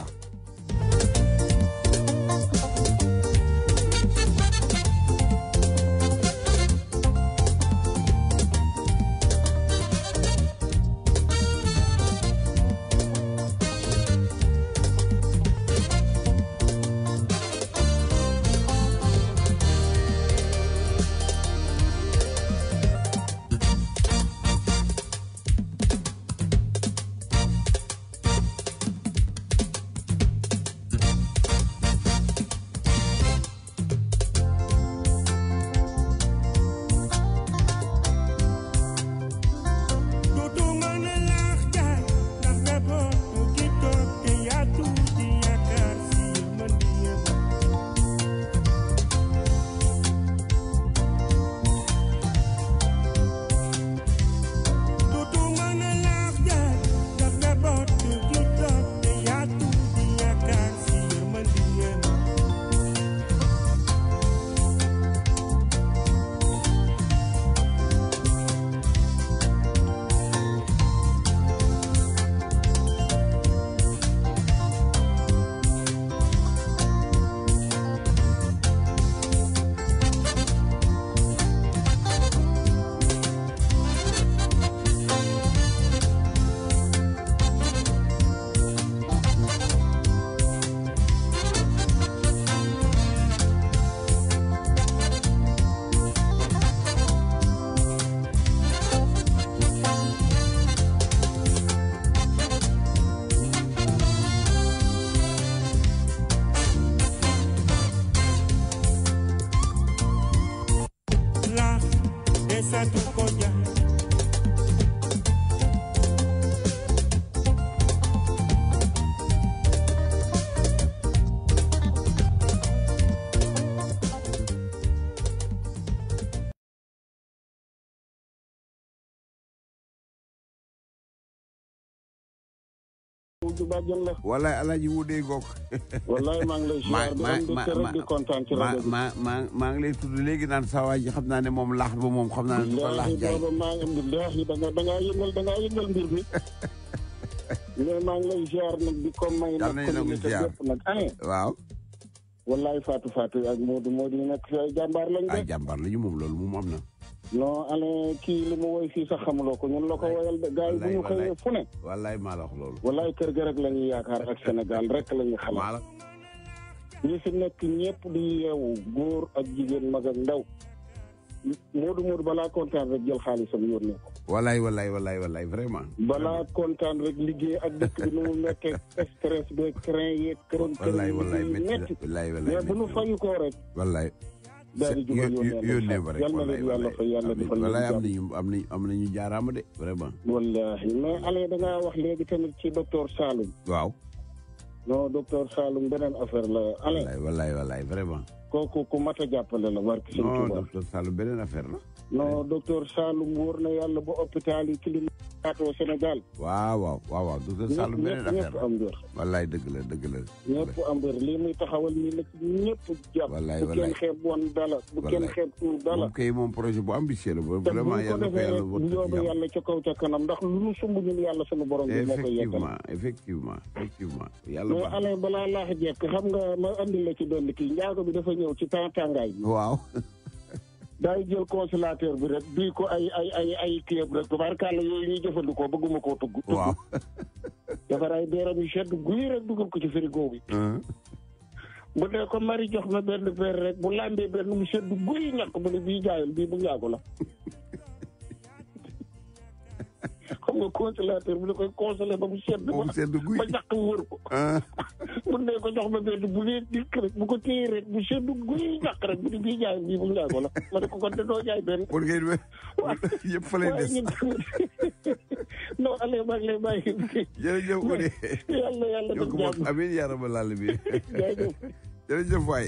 Dudu mën a laax jaay ndax njaboot gi toog te yaatu di yaakaar si mën di yëpp. Dudu mën a laax jaay ndax njaboot gi toog te yaatu di yaakaar si mën di yëpp. laax desatu ko jaay Wujju bàjjen la walaay alaaji wudee goog wallaay maa ngi lay ma ziar di ma am di ma kër di kontaan ci ma rajo bi ma ma maa ngi lay tudd léegi naan saa waay ji xam naa ne moom laax ba moom xam naa ne du ko laax laahi jaay booba maa ngi am laahi da nga da ngaa yëngal da ngaa yëngal mbir mi mais maa ngi lay ziar nag di ko may Yal nag nañu nangu communauté ziar. bépp nag ane waaw wallaay Fatou Fatou ak Modou Modou yi nekk fi ay jàmbaar lañ ay de jàmbaar la ñu moom loolu moom am na non ale kii li mu woy fii sax xamuloo ko ñun la ko woyal de gars yi bu ñu wallaay, xëyee fu ne wallaay maa la wax loolu wallaay kër ga rek la ñuy yaakaar ak Sénégal rek la ñuy maa xalaat la ñi fi nekk ñëpp di yeewu góor ak jigéen mag ak ndaw Modou Modou balaa kontaan rek jël xaalisam yónnee ko wallaay wallaay wallaay wallaay vraiment balaa kontaan rek liggéey ak dëkk bi nu mu nekkee stress beeg train yeeg këroon kër wallaay wallaay yi métti metti na wallaay wallaay mais bu nu métti fayu koo rek na wallaay daal di jugal Yo- yo- yónnee ba rek yal na leen yàlla fa yàlla defal leen wallaay am jàmm. nañu am nañu am nañu jaaraama de vraiment wallahi mais ale da ngaa wax léegi tamit ci docteur Saloum waaw non docteur Saloum beneen affaire la ale wallaay wallaay wallaay vraiment kooku ku mat a jàppale la barki sëñ non Tuubaa docteur Sall beneen affaire la non docteur Saloum wóor na yàlla ba hôpital yi clinique Sénégal waaw waaw waaw waaw docteur Sall ñëpp beneen ñëpp affaire ñëpp la am mbir wallaay dëgg la dëgg la ñëpp am mbir lii muy taxawal nii nag ñëpp jàpp Wallaay, bu kenn wallaay. xeeb woon dala bu kenn Wallaay. xeeb tuur dala moom kay moom projet bu ambitieux la ba te bu vraiment ñu ko yàlla ko defee yàlla rek bu wottu ci yóbbu jàmm yàlla ca kaw ca kanam ndax lu nu sumb ñun yàlla sunu borom bi moo koy yeggal effectivement effectivement effectivement yàlla mais baax ale balaa laax jekk xam nga ma andi la ci benn kii njaago bi dafa ñëw ci temps tàngaay bi waaw daay jël consolateur bi rek duy ko ay ay ay ay kiyam rek tubaarkàlla yooyu ñuy jëfandikoo bëgguma koo tugg waaw defar ay beeram yu sedd guy rek dugal ko ci frigo bi bu dee ko mari jox ma benn verre rek bu lambee benn mu sedd guy ñàkk bu ne bii jaayul bii bu njaago la xam nga consolateur bi da koy consolé ba mu sedd ba mu sedd guy ba ñàkk wër ko bu dee ko jox ma benn bu dee dikk rek bu ko téye rek bu sedd guy ñàkk rek bu ne bii jaayul bii bu njaago la ma ne ko kon de doo jaay benn pour ngeen yëpp fa lay des non allez maa ngi lay bàyyi jërëjëf Oudé yàlla yàlla yokk def moom jàmm amiin yaa rabbal aalamiin jaajëf jërëjëf waay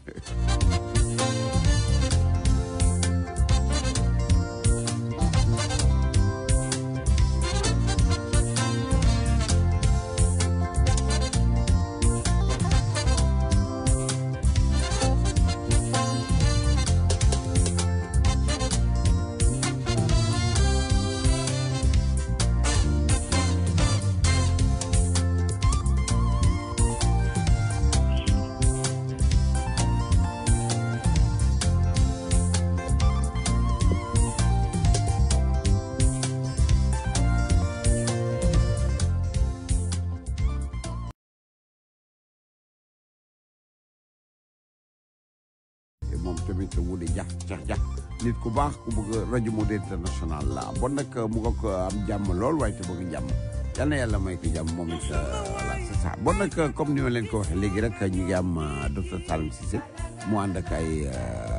te moom tamit Wouldé Dia Dia Dia nit ku baax ku bëgg rajo Modou International la bon nag mu nga ko am jàmm lool waaye te bëgg jàmm yal na yàlla may ko jàmm moom it voilà c'est ça bon nag comme ni ma leen ko waxee léegi rek ñu ngi am docteur Salim Cissé mu ànd ak ay